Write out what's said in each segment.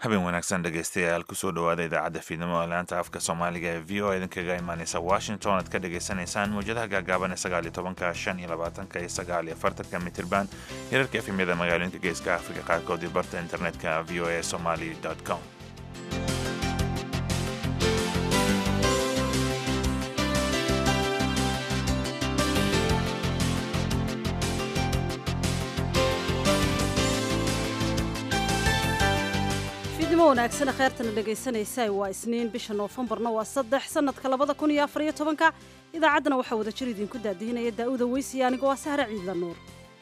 habeen wanaagsan dhegaystayaal kusoo dhowaada idaacadda fiidnimo ee laanta afka soomaaliga ee v o idinkaga imaaneysa washington aad ka dhagaysanaysaan mawjadaha gaagaaban ee sagaal iyo tobanka shan iyo labaatanka iyo sagaal iyo afartanka mitirban hirarka efemyada magaalooyinka geeska afrika qaarkood iyo barta internetka v o a somali com fiidnimo wanaagsan kheyrtana dhegaysanaysaa waa isniin bisha noofembarna waa saddex sanadka labada kun iyo afar iyo tobanka idaacaddana waxaa wada jir idinku daadihinaya daa'uda weysiya anigoo ah sahre ciidla nuur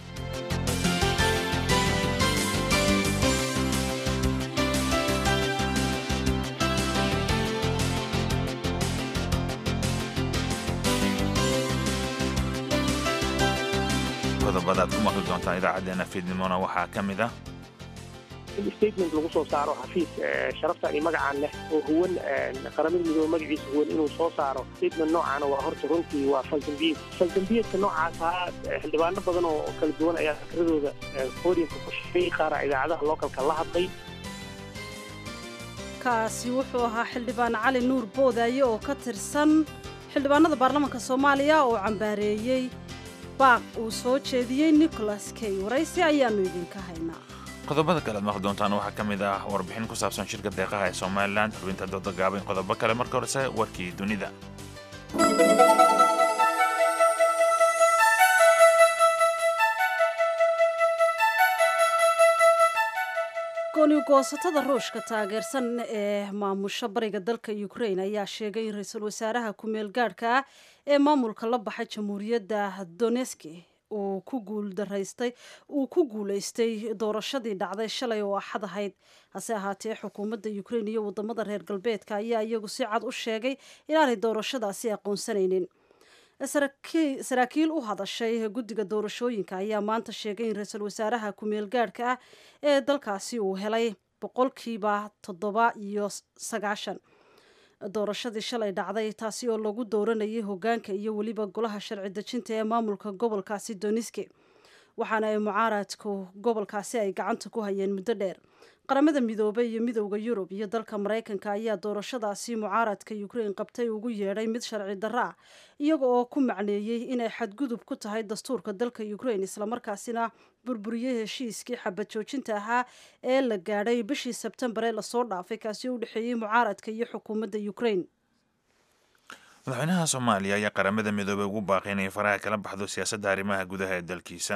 qodobada aad ku maqli doontaan idaacadeena fiidnimona waxaa ka mid ah statement lagu soo saaro xafiis sharaftan iyo magacaan leh oo huwan qaramada midoobe magaciisa huwan inuu soo saaro statement noocaana waa horta runtii waa faldambiyed faldambiyedka noocaas ahaa xildhibaano badan oo kala duwan ayaa fikradooda podiumka ku shifay qaara idaacadaha localka la hadlay kaasi wuxuu ahaa xildhibaan cali nuur boodaaye oo ka tirsan xildhibaanada baarlamaanka soomaaliya oo cambaareeyey baaq uu soo jeediyey nicholas kay waraysi ayaannu idinka haynaa qodobada kale aad maqli doontaan waxaa ka mid ah warbixin ku saabsan shirka deeqaha ee somalilan xubinta dooda gaaban qodobo kale marka horese warkii dunida gooni-goosatada ruushka taageersan ee maamusha bariga dalka ukrain ayaa sheegay in ra-iisul wasaaraha ku-meel gaadhka ah ee maamulka la baxay jamhuuriyadda doneski uu ku guuldaraystay uu ku guulaystay doorashadii dhacday shalay oo axad ahayd hase ahaatee xukuumadda ukrain iyo wadamada reer galbeedka ayaa iyagu si cad u sheegay inaanay doorashadaasi aqoonsanaynin saraakiil u hadashay guddiga doorashooyinka ayaa maanta sheegay in ra-iisul wasaaraha ku-meel gaadhka ah ee dalkaasi uu helay boqolkiiba toddoba iyo sagaashan doorashadii shalay dhacday taasi oo lagu dooranayay hogaanka iyo weliba golaha sharci dejinta ee maamulka gobolkaasi doniski waxaana ay mucaaradku gobolkaasi ay gacanta ku hayeen muddo dheer qaramada midoobey iyo midowda yurub iyo dalka maraykanka ayaa doorashadaasi mucaaradka ukrain qabtay ugu yeedhay mid sharci darro ah iyaga oo ku macneeyey inay xadgudub ku tahay dastuurka dalka ukrain islamarkaasina burburiyey heshiiskii xabad joojinta ahaa ee la gaadhay bishii sebtembar ee lasoo dhaafay kaasi oo u dhexeeyey mucaaradka iyo xukuumadda ukrain madaxweynaha soomaaliya ayaa qaramada midoobey ugu baaqay inay faraha kala baxdo siyaasadda arrimaha gudaha ee dalkiisa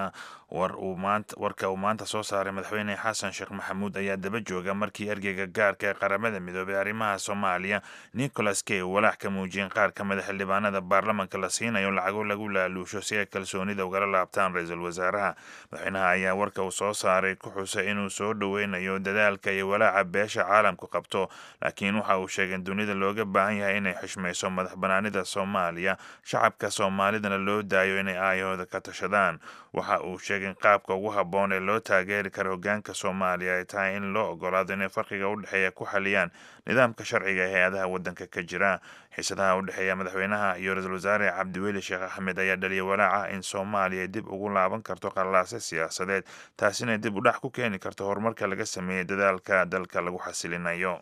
warka uu maanta soo saaray madaxweyne xasan sheekh maxamuud ayaa daba jooga markii ergeyga gaarka ee qaramada midoobey arrimaha soomaaliya nicholas kay walaac ka muujiyeen qaar ka mida xildhibaanada baarlamanka la siinayo lacago lagu laaluusho si ay kalsoonida ugala laabtaan ra-iisul wasaaraha madaxweynaha ayaa warka uu soo saaray ku xusay inuu soo dhoweynayo dadaalka iyo walaaca beesha caalamku qabto laakiin waxa uu sheegay in dunida looga baahan yahay inay xishmayso madax da soomaaliya shacabka soomaalidana loo daayo inay aayahooda ka tashadaan waxa uu sheegay in qaabka ugu habboon ee loo taageeri karo hogaanka soomaaliya ay tahay in loo ogolaado inay farqiga u dhexeeya ku xaliyaan nidaamka sharciga ee hay-adaha waddanka ka jira xiisadaha u dhexeeya madaxweynaha iyo ra-iisul wasaare cabdiweli sheekh axmed ayaa dhaliyay walaaca in soomaaliya ay dib ugu laaban karto qallaase siyaasadeed taasina dib u dhax ku keeni karto horumarka laga sameeyey dadaalka dalka lagu xasilinayo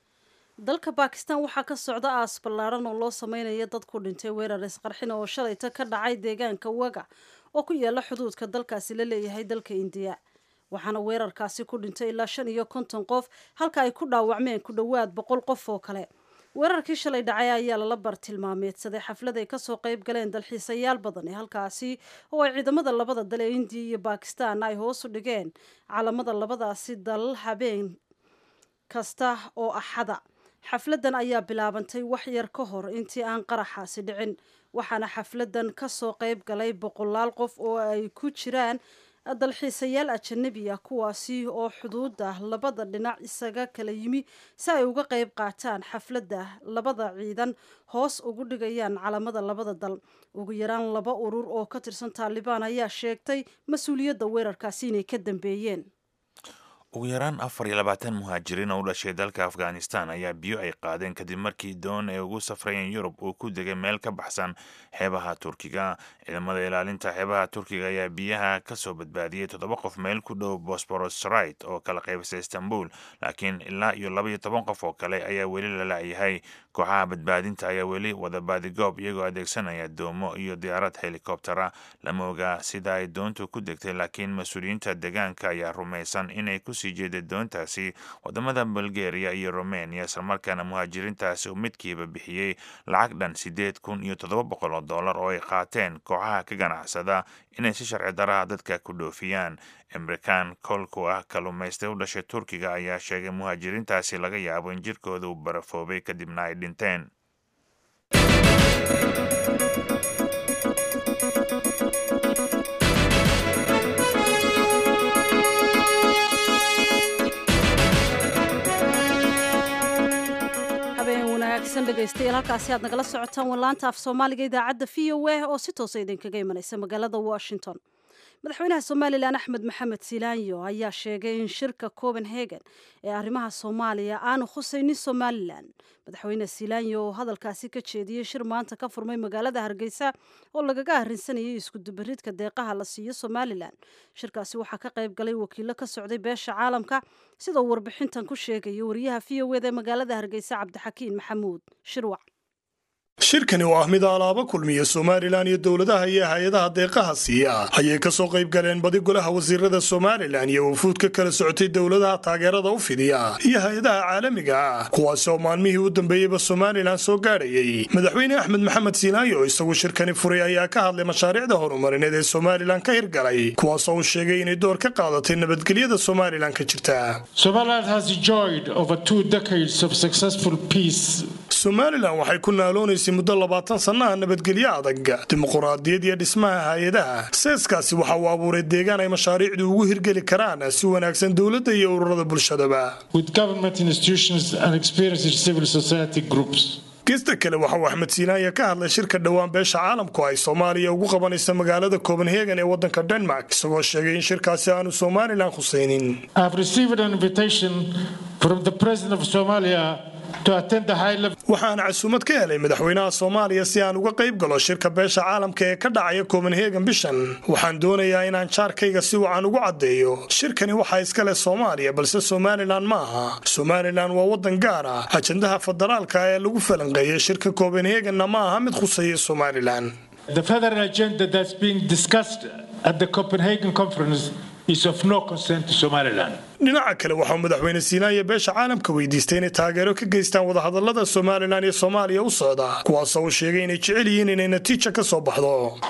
dalka bakistan waxaa ka socda aas ballaaran oo loo sameynaya dad ku dhintay weerar isqarxin oo shalayta ka dhacay deegaanka waga oo ku yaala xuduudka dalkaasi la leeyahay dalka indiya waxaana weerarkaasi ku dhintay ilaa shan iyo konton qof halka ay ku dhaawacmeen ku dhowaad boqol qof oo kale weerarkii shalay dhacay ayaa lala bartilmaameedsaday xaflad ay kasoo qayb galeen dalxiisayaal badan ee halkaasi oo ay ciidamada labada dal ee indiya iyo bakistan ay hoos u dhigeen calamada labadaasi dal habeen kasta oo axada xafladdan ayaa bilaabantay wax yar ka hor intii aan qaraxaasi dhicin waxaana xafladdan kasoo qayb galay boqolaal qof oo ay ku jiraan dalxiisayaal ajanabi ah kuwaasi oo xuduudda labada dhinac isaga kala yimi si ay uga qayb qaataan xafladda labada ciidan hoos ugu dhigayaan calamada labada dal ugu yaraan laba urur oo ka tirsan taalibaan ayaa sheegtay mas-uuliyadda weerarkaasi inay ka dambeeyeen ugu yaraan afar iyo labaatan muhaajiriin oo u dhashay dalka afghanistan ayaa biyo ay qaadeen kadib markii doon ay ugu safrayeen yurub uu ku degay meel ka baxsan xeebaha turkiga ciidamada ilaalinta xeebaha turkiga ayaa biyaha ka soo badbaadiyey toddoba qof meel ku dhow bosporosrit oo kala qaybisa istanbul laakiin ilaa iyo laba iyo toban qof oo kale ayaa weli la la'yahay kooxaha badbaadinta ayaa weli wada baadigoob iyagoo adeegsanaya doomo iyo diyaarad helikobtera lama ogaa sida ay doontu ku degtay laakiin mas-uuliyiinta deegaanka ayaa rumaysan inay kusii jeeday doontaasi wadamada bulgaria iyo romania islamarkaana muhaajiriintaasi uu midkiiba bixiyey lacag dhan siddeed kun iyo toddoba boqol oo dollar oo ay qaateen kooxaha ka ganacsada inay si sharci daraha dadka ku dhoofiyaan amerikan kolku ah kalluumaystay u dhashay turkiga ayaa sheegay muhaajiriintaasi laga yaabo in jirkooda uu barafoobay kadibna ay dhinteen habeen wanaagsan dhegaystayaal halkaasi aad nagala socotaan wallaanta af soomaaliga idaacadda v o a oo si toosa idinkaga imanaysa magaalada washington madaxweynaha somalilan axmed maxamed silaanyo ayaa sheegay in shirka copenhagen ee arrimaha soomaaliya aanu khusaynin somalilan madaxweyne silaanyo oo hadalkaasi ka jeediyey shir maanta ka furmay magaalada hargeysa oo lagaga arrinsanayay iskudubaridka deeqaha la siiyo somalilan shirkaasi waxaa ka qayb galay wakiilo ka socday beesha caalamka sidoo warbixintan ku sheegaya wariyaha v o eda magaalada hargeysa cabdixakiin maxamuud shirwac shirkani oo ah mid alaaba kulmiya somalilan iyo dowladaha iyo hay-adaha deeqaha siiya ayay ka soo qayb galeen badi golaha wasiirada somalilan iyo wufuud ka kala socotay dowladaha taageerada u fidiya iyo hay-adaha caalamiga ah kuwaasi oo maalmihii u dambeeyeyba somalilan soo gaadhayay madaxweyne axmed maxamed siilaayo oo isagu shirkani furay ayaa ka hadlay mashaariicda horumarineed ee somalilan ka hirgalay kuwaasoo uu sheegay inay door ka qaadatay nabadgelyada somalilan ka jirta somalilan waxay ku naaloonaysay muddo labaatan sannaha nabadgelyo adag dimuquraadiyad iyo dhismaha hay-adaha seeskaasi waxa uu abuuray deegaan ay mashaariicdu ugu hirgeli karaan si wanaagsan dowladda iyo ururada bulshadaba gesta kale waxa uu axmed siinaaya ka hadlay shirka dhowaan beesha caalamku ay soomaaliya ugu qabanaysa magaalada copenhagen ee wadanka denmark isagoo sheegay in shirkaasi aanu somalilan khusaynin waxaan casuumad ka helay madaxweynaha soomaaliya si aan uga qayb galo shirka beesha caalamka ee ka dhacaya copenhagen bishan waxaan doonayaa inaan jaarkayga si wacan ugu caddeeyo shirkani waxaa iska leh soomaaliya balse somalilan ma aha somalilan waa wadan gaar ah ajandaha federaalka ee lagu falanqeeyay shirka copenhagenna ma aha mid khuseeya somalilan dhinaca kale waxauu madaxweyne siinaaya beesha caalamka weydiistay inay taageero ka geystaan wadahadalada somalilan iyo soomaaliya u socda kuwaasoo uu sheegay inay jecel yihiin inay natiija ka soo baxdo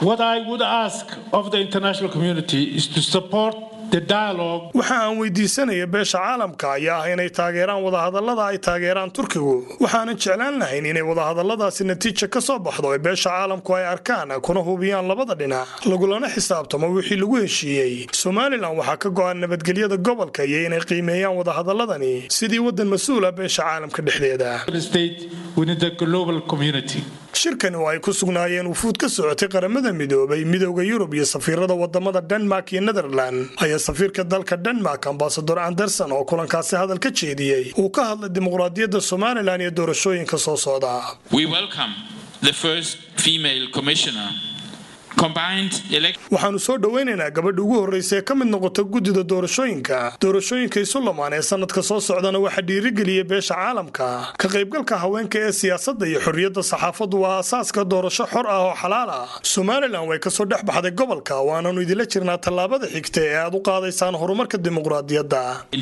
waxa aan weydiisanaya beesha caalamka ayaa ah inay taageeraan wadahadalada ay taageeraan turkigu waxaanan jeclaan lahayn inay wadahadaladaasi natiija ka soo baxdo ee beesha caalamku ay arkaan kuna hubiyaan labada dhinac lagulana xisaabtamo wixii lagu heshiiyey somalilan waxaa ka go-an nabadgelyada gobolka iyo inay qiimeeyaan wadahadaladani sidii wadan mas-uula beesha caalamka dhexdeeda shirkani oo ay ku sugnaayeen wufuud ka socotay qaramada midoobay midooda yurub iyo safiirada wadamada denmark iyo netherland ayaa safiirka dalka denmark ambasador anderson oo kulankaasi hadal ka jeediyey uu ka hadlay dimuqraadiyadda somalilan iyo doorashooyinka soo socda waxaanu soo dhoweynaynaa gabadha ugu horreysa ee ka mid noqota guddida doorashooyinka doorashooyinka isu lamaan ee sanadka soo socdana waxaa dhiirigeliyay beesha caalamka ka qaybgalka haweenka ee siyaasadda iyo xorriyadda saxaafaddu waa aasaaska doorasho xor ah oo xalaal ah somalilan way kasoo dhex baxday gobolka waananu idinla jirnaa tallaabada xigta ee aad u qaadaysaan horumarka dimuqraadiyadda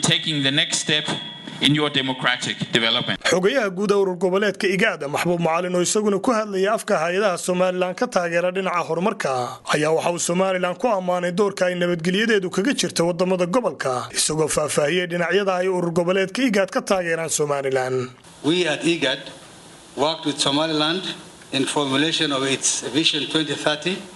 xogayaha guud urur goboleedka igaada maxbuub macalin oo isaguna ku hadlaya afka hay-adaha somalilan ka taageera dhinaca horumarka ayaa waxa uu somalilan ku ammaanay doorka ay nabadgelyadeedu kaga jirta wadamada gobolka isagoo faahfaahiyey dhinacyada ay urur goboleedka igaad ka taageeraan somalilan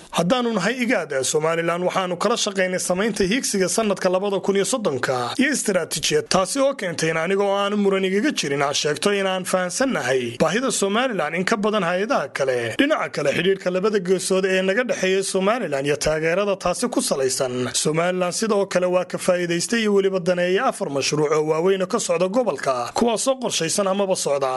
haddaanu nahay igaad somalilan waxaanu kala shaqaynay samaynta hiigsiga sanadka labada kun iyo soddonka iyo istaraatiijiyad taasi oo keentay in anigoo aanu muran igaga jirin aan sheegto inaan fahansannahay baahida somalilan in ka badan hay-adaha kale dhinaca kale xidhiidhka labada geesood ee naga dhexeeya somalilan iyo taageerada taasi ku salaysan somalilan sidoo kale waa ka faa'iidaystay iyo weliba daneeya afar mashruuc oo waaweyna ka socda gobolka kuwaasoo qorshaysan amaba socda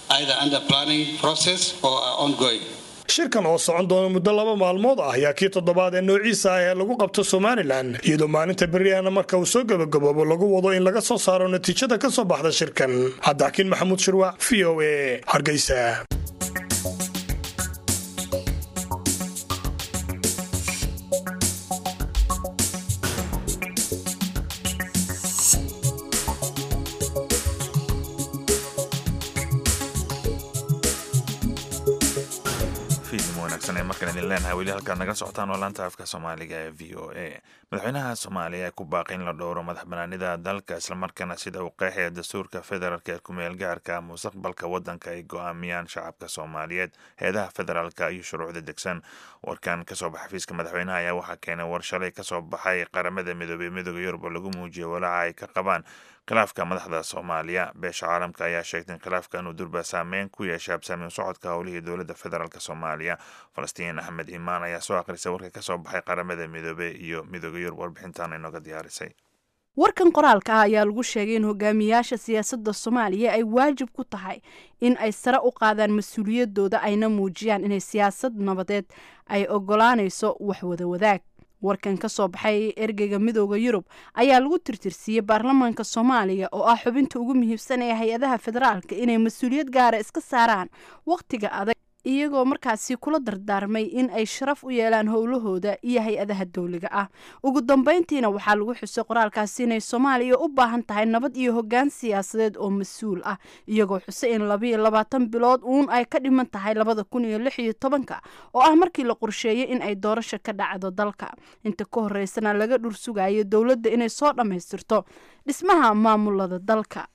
shirkan oo socon doona muddo laba maalmood ah ayaa kii toddobaad ee noociisa ah ee lagu qabto somalilan iyadoo maalinta beriana marka uu soo gebagaboobo lagu wado in laga soo saaro natiijada ka soo baxda shirkan cabdixakiin maxamuud shirwac v o e hargeysa markaan idin leenahay weli halkaad naga socotaan oo laanta afka soomaaliga ee v o a madaxweynaha soomaaliya ee ku baaqay in la dhowro madax banaanida dalka islamarkaana sida uu qeexaya dastuurka federaalk ee kumeel gaarka mustaqbalka wadanka ay go-aamiyaan shacabka soomaaliyeed heedaha federaalka iyo shuruucda degsan warkan kasoo baxa xafiiska madaxweynaha ayaa waxaa keenay war shalay kasoo baxay qaramada midoobey midooda yurub oo lagu muujiyay walaaca ay ka qabaan khilaafka madaxda soomaaliya beesha caalamka ayaa sheegtay in khilaafkan uu durba saameyn ku yeeshay habsaamin socodka howlihii dowladda federaalk soomaaliya falastiin axmed imaan ayaa soo akhrisay warka kasoo baxay qaramada midoobe iyo midooda yurub warbixintan inooga diyaarisay warkan qoraalka ah ayaa lagu sheegay in hogaamiyaasha siyaasadda soomaaliya ay waajib ku tahay in ay sare u qaadaan mas-uuliyadooda ayna muujiyaan inay siyaasad nabadeed ay ogolaanayso waxwada wadaag warkan ka soo baxay ergeyga midooda yurub ayaa lagu tirtirsiiyey baarlamaanka soomaaliya oo ah xubinta ugu muhiimsan ee hay-adaha federaalka inay mas-uuliyad gaara iska saaraan wakhtiga adag iyagoo markaasi kula dardaarmay in ay sharaf u yeelaan howlahooda iyo hay-adaha dowliga ah ugu dambeyntiina waxaa lagu xusay qoraalkaasi inay soomaaliya u baahan tahay nabad iyo hoggaan siyaasadeed oo mas-uul ah iyagoo xusay in labayo labaatan bilood uun ay ka dhiman tahay labada kun iyo lix iyo tobanka oo ah markii la qorsheeyey in ay doorasho ka dhacdo dalka inta ka horeysana laga dhur sugayo dowladda inay soo dhammaystirto dhismaha maamulada dalka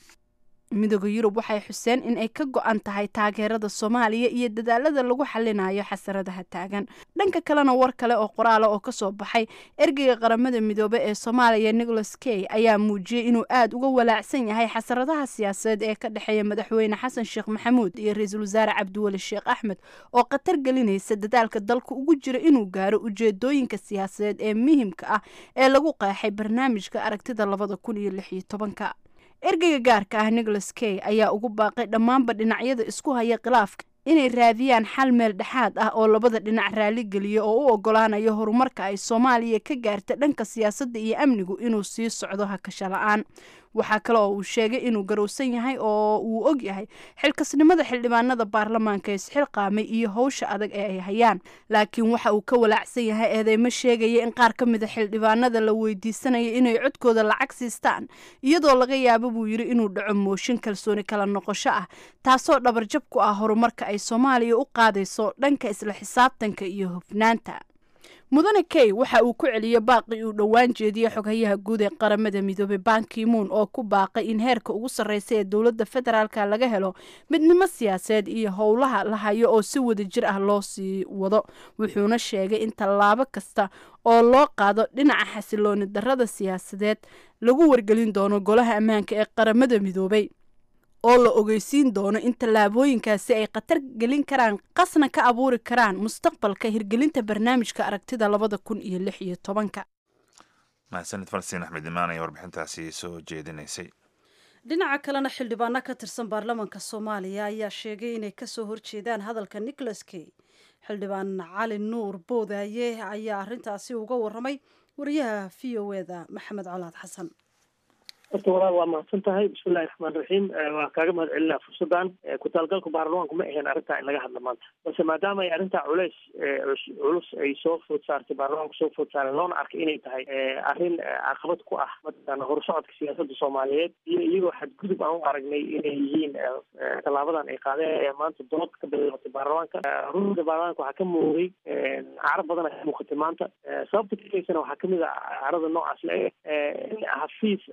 midooda yurub waxay xuseen in ay ka go-an tahay taageerada soomaaliya iyo dadaalada lagu xalinayo xasaradaha taagan dhanka kalena war kale oo qoraala oo kasoo baxay ergeyga qaramada midoobe ee soomaaliya nicholas key ayaa muujiyey inuu aada uga walaacsan yahay xasaradaha siyaasadeed ee ka dhexeeya madaxweyne xasan sheekh maxamuud iyo ra-iisul wasaare cabdiweli sheekh axmed oo khatar gelinaysa dadaalka dalka ugu jira inuu gaaro ujeedooyinka siyaasadeed ee muhimka ah ee lagu qeexay barnaamijka aragtida labada kun iyo lix iyo tobanka ergeyga gaarka ah nicholas key ayaa ugu baaqay dhammaanba dhinacyada isku haya khilaafka inay raadiyaan xal meel dhexaad ah oo labada dhinac raaligeliya oo u ogolaanayo horumarka ay soomaaliya ka gaarta dhanka siyaasadda iyo amnigu inuu sii socdo hakasho la-aan waxaa kale oo uu sheegay inuu garowsan yahay oo uu og yahay xilkasnimada xildhibaanada baarlamaanka isxilqaamay iyo howsha adag ee ay hayaan laakiin waxa uu ka walaacsan yahay eedeymo sheegaya in qaar ka mida xildhibaanada la weydiisanaya inay codkooda lacag siistaan iyadoo laga yaabo buu yidhi inuu dhaco mooshin kalsooni kala noqosho ah taasoo dhabarjab ku ah horumarka ay soomaaliya u qaadayso dhanka isla xisaabtanka iyo hufnaanta mudane key waxa uu ku celiyey baaqii uu dhowaan jeediyey xoghayaha guud ee qaramada midoobey bankimuun oo ku baaqay in heerka ugu sarreysa ee dowladda federaalka laga helo midnimo siyaasadeed iyo howlaha la hayo oo si wada jir ah loo sii wado wuxuuna sheegay in tallaabo kasta oo loo qaado dhinaca xasilooni darrada siyaasadeed lagu wargelin doono golaha ammaanka ee qaramada midoobey oo la ogeysiin doono in tallaabooyinkaasi ay khatar gelin karaan qasna ka abuuri karaan mustaqbalka hirgelinta barnaamijka aragtida labada kun iyo lix iyo tobanka mahadsanid falastiin axmed imaan ayaa warbixintaasi soo jeedinaysay dhinaca kalena xildhibaano ka tirsan baarlamaanka soomaaliya ayaa sheegay inay kasoo horjeedaan hadalka nicholas key xildhibaan cali nuur boodaaye ayaa arrintaasi uga waramay wariyaha v o e da maxamed colaad xasan horta walaal waa mahadsan tahay bismillahi raxmaan raxiim waa kaaga mahad celinaa fursadan ku-taalgalka baarlamaanku ma aheen arrintaa in laga hadla maanta balse maadaama ay arrintaa culeys culus ay soo food saartay baarlamaanku soo food saareen loona arkay inay tahay arrin caqabad ku ah mataqaana horusocodka siyaasadda soomaaliyeed iyo iyagoo xadgudub aan u aragnay inay yihiin tallaabadan ay qaadeen ee maanta dood ka bilaabatay baarlamaanka runta baarlamaanka waxaa ka muuqday caro badan ay ka muuqatay maanta sababta kikeysana waxaa kamid a carada noocaas le in xafiis uqaad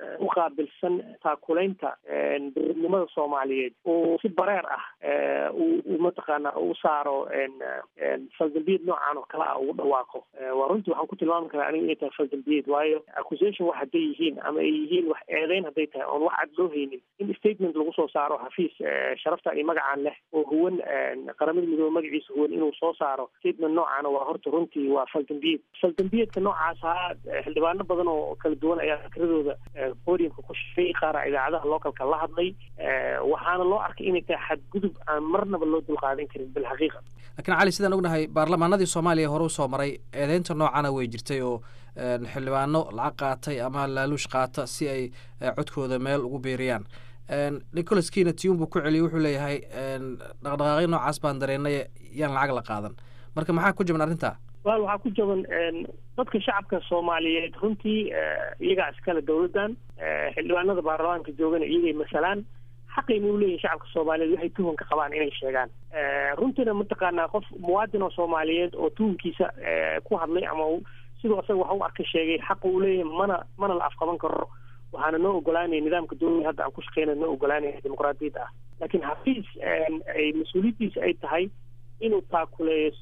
qaabilsan taakulaynta dowladnimada soomaaliyeed oo si bareer ah uu mataqaana u saaro faldambiyeed noocan oo kale ah ugu dhawaaqo waa runtii waxaan ku tilmaami karaa aniga inay tahay faldambiyeed waayo accusation wax hadday yihiin ama ay yihiin wax eedeyn hadday tahay oon wax cad loo haynin in statement lagu soo saaro xafiis sharafta iyo magacaan leh oo huwan qaramada midoobe magaciisa huwan inuu soo saaro statement noocaana waa horta runtii waa faldambiyeed faldambiyeedka noocaas ha xildhibaano badan oo kala duwan ayaa fikradooda podiumka ku shifay qaara idaacadaha localka la hadlay waxaana loo arkay inay tahay xadgudub aan marnaba loo dulqaadan karin bilxaqiiqa laakiin cali sidaan ognahay baarlamaanadii soomaaliya hore usoo maray eedeynta noocana way jirtay oo xildhibaano lacag qaatay ama laaluush qaata si ay codkooda meel ugu biiriyaan nicholas kiina tiun buu ku celiyey wuxuu leeyahay dhaqdhaqaaqyo noocaas baan dareennay yaan lacag la qaadan marka maxaa ku jaban arrintaa wal waxaa ku jaban dadka shacabka soomaaliyeed runtii iyagaa iskale dowladdan xildhibaanada baarlamaanka joogana iyagay masalaan xaqayna u leeyihin shacabka soomaaliyeed waxay tuhunka qabaan inay sheegaan runtiina mataqaanaa qof muwaadin oo soomaaliyeed oo tuhunkiisa ku hadlay ama siduu asaga wax u arka sheegay xaqa uu leeyahay mana mana la afqaban karo waxaana noo ogolaanaya nidaamka dowlada hadda aan ku shaqeyna noo ogolaanaya dimuqraadiyadda ah laakiin xafiis ay mas-uuliyaddiisa ay tahay inuu taakuleeyo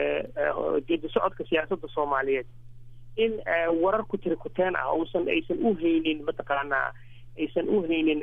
geedi socodka siyaasadda soomaaliyeed in warar ku tiri kuteen ah uusan aysan u haynin mataqaanaa aysan u haynin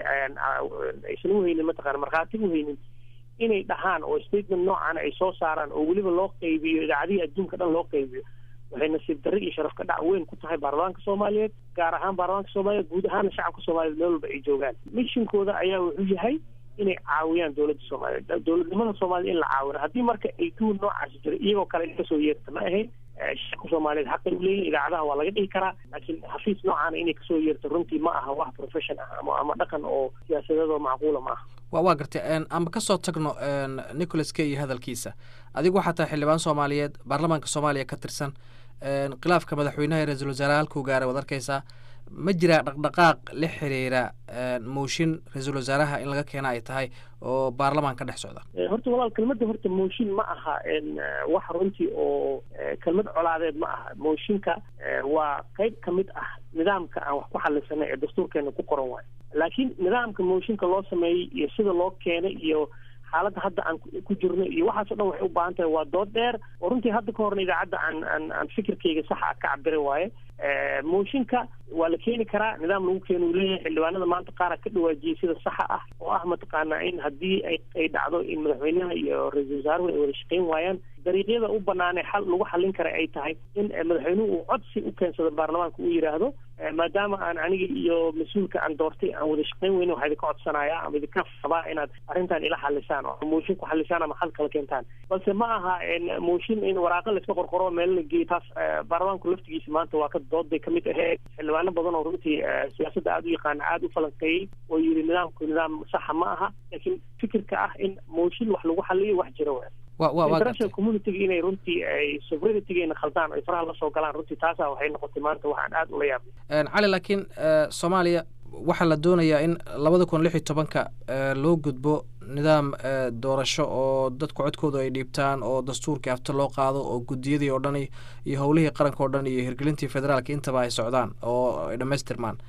aysan u haynin mataqana markhaati u haynin inay dhahaan oo statement noocaana ay soo saaraan oo weliba loo qaybiyo idaacadihii adduunka dhan loo qaybiyo waxay nasiib darre iyo sharaf ka dhac weyn ku tahay baarlamaanka soomaaliyeed gaar ahaan baarlamaanka soomaaliyeed guud ahaana shacabka soomaaliyeed meel walba ay joogaan mishinkooda ayaa wuxuu yahay inay caawiyaan dowladda soomaaliyeed dowladnimada soomaaliyed in la caawino haddii marka ay tuhun noocaasi jiro iyagoo kale in kasoo yeerta ma ahayn shacabka soomaaliyeed xaqay u leeyihin idaacadaha waa laga dhihi karaa laakiin xafiis noocaana inay kasoo yeerto runtii ma aha wax profession ah ama ama dhaqan oo siyaasadeedoo macquula ma aha wa waa gartay ama kasoo tagno nicholas key iyo hadalkiisa adigu waxaa tahay xildhibaan soomaaliyeed baarlamaanka soomaaliya ka tirsan khilaafka madaxweynaha iyo ra-iisul wasaaraha halkuu gaaray waad arkeysaa ma jiraa dhaqdhaqaaq la xiriira mooshin ra-iisul wasaaraha in laga keena ay tahay oo baarlamaan ka dhex socda horta walaal kelmadda horta mooshin ma aha wax runtii oo kelmad colaadeed ma aha mooshinka waa qeyb ka mid ah nidaamka aan wax ku xalisanay ee dastuurkeena ku qoran waayo laakiin nidaamka mooshinka loo sameeyey iyo sida loo keenay iyo xaaladda hadda aan ku jirno iyo waxaas o dhan waxay u baahan tahay waa dood dheer oo runtii hadda ka horna idaacadda aan aan aan fikirkayga saxa ah ka cabira waaye mooshinka waa la keeni karaa nidaam lagu keena uu leeyahay xildhibaanada maanta qaara ka dhawaajiyey sida saxa ah oo ah mataqaanaa in haddii ay ay dhacdo in madaxweynaha iyo ra-iisul wasaaruhu ay wada shaqeyn waayaan dariiqyada u banaanee xal lagu xallin kara ay tahay in madaxweynuhu uu codsi u keensado baarlamaanka uu yidhaahdo maadaama aan aniga iyo mas-uulka aan doortay aan wada shaqeyn weyne waxaa idinka codsanayaa ama idinka rabaa inaad arrintan ila xalisaan oo mooshin ku xalisaan ama xal kala keentaan balse ma aha mooshin in waraaqo layska qorqoro meel la geeyo taas baarlamaanku laftigiisa maanta waa ka dood bay kamid ahayd xildhibaano badan oo runtii siyaasadda aada u yaqaana aada u falanqeeyey oo yidhi nidaamku nidaam saxa ma aha laakiin fikirka ah in mooshin wax lagu xaliyo wax jira wa international communitiga inay runtii ay sovereignitigeena khaldaan ay faraha lasoo galaan runtii taasa waxay noqotay maanta waxaan aada ula yaabay cali laakiin soomaaliya waxaa la doonayaa in labada kun lix iyo tobanka loo gudbo nidaam doorasho oo dadku codkooda ay dhiibtaan oo dastuurkii afta loo qaado oo guddiyadii oo dhan iyo howlihii qaranka oo dhan iyo hirgelintii federaalka intaba ay socdaan oo ay dhammaystirmaan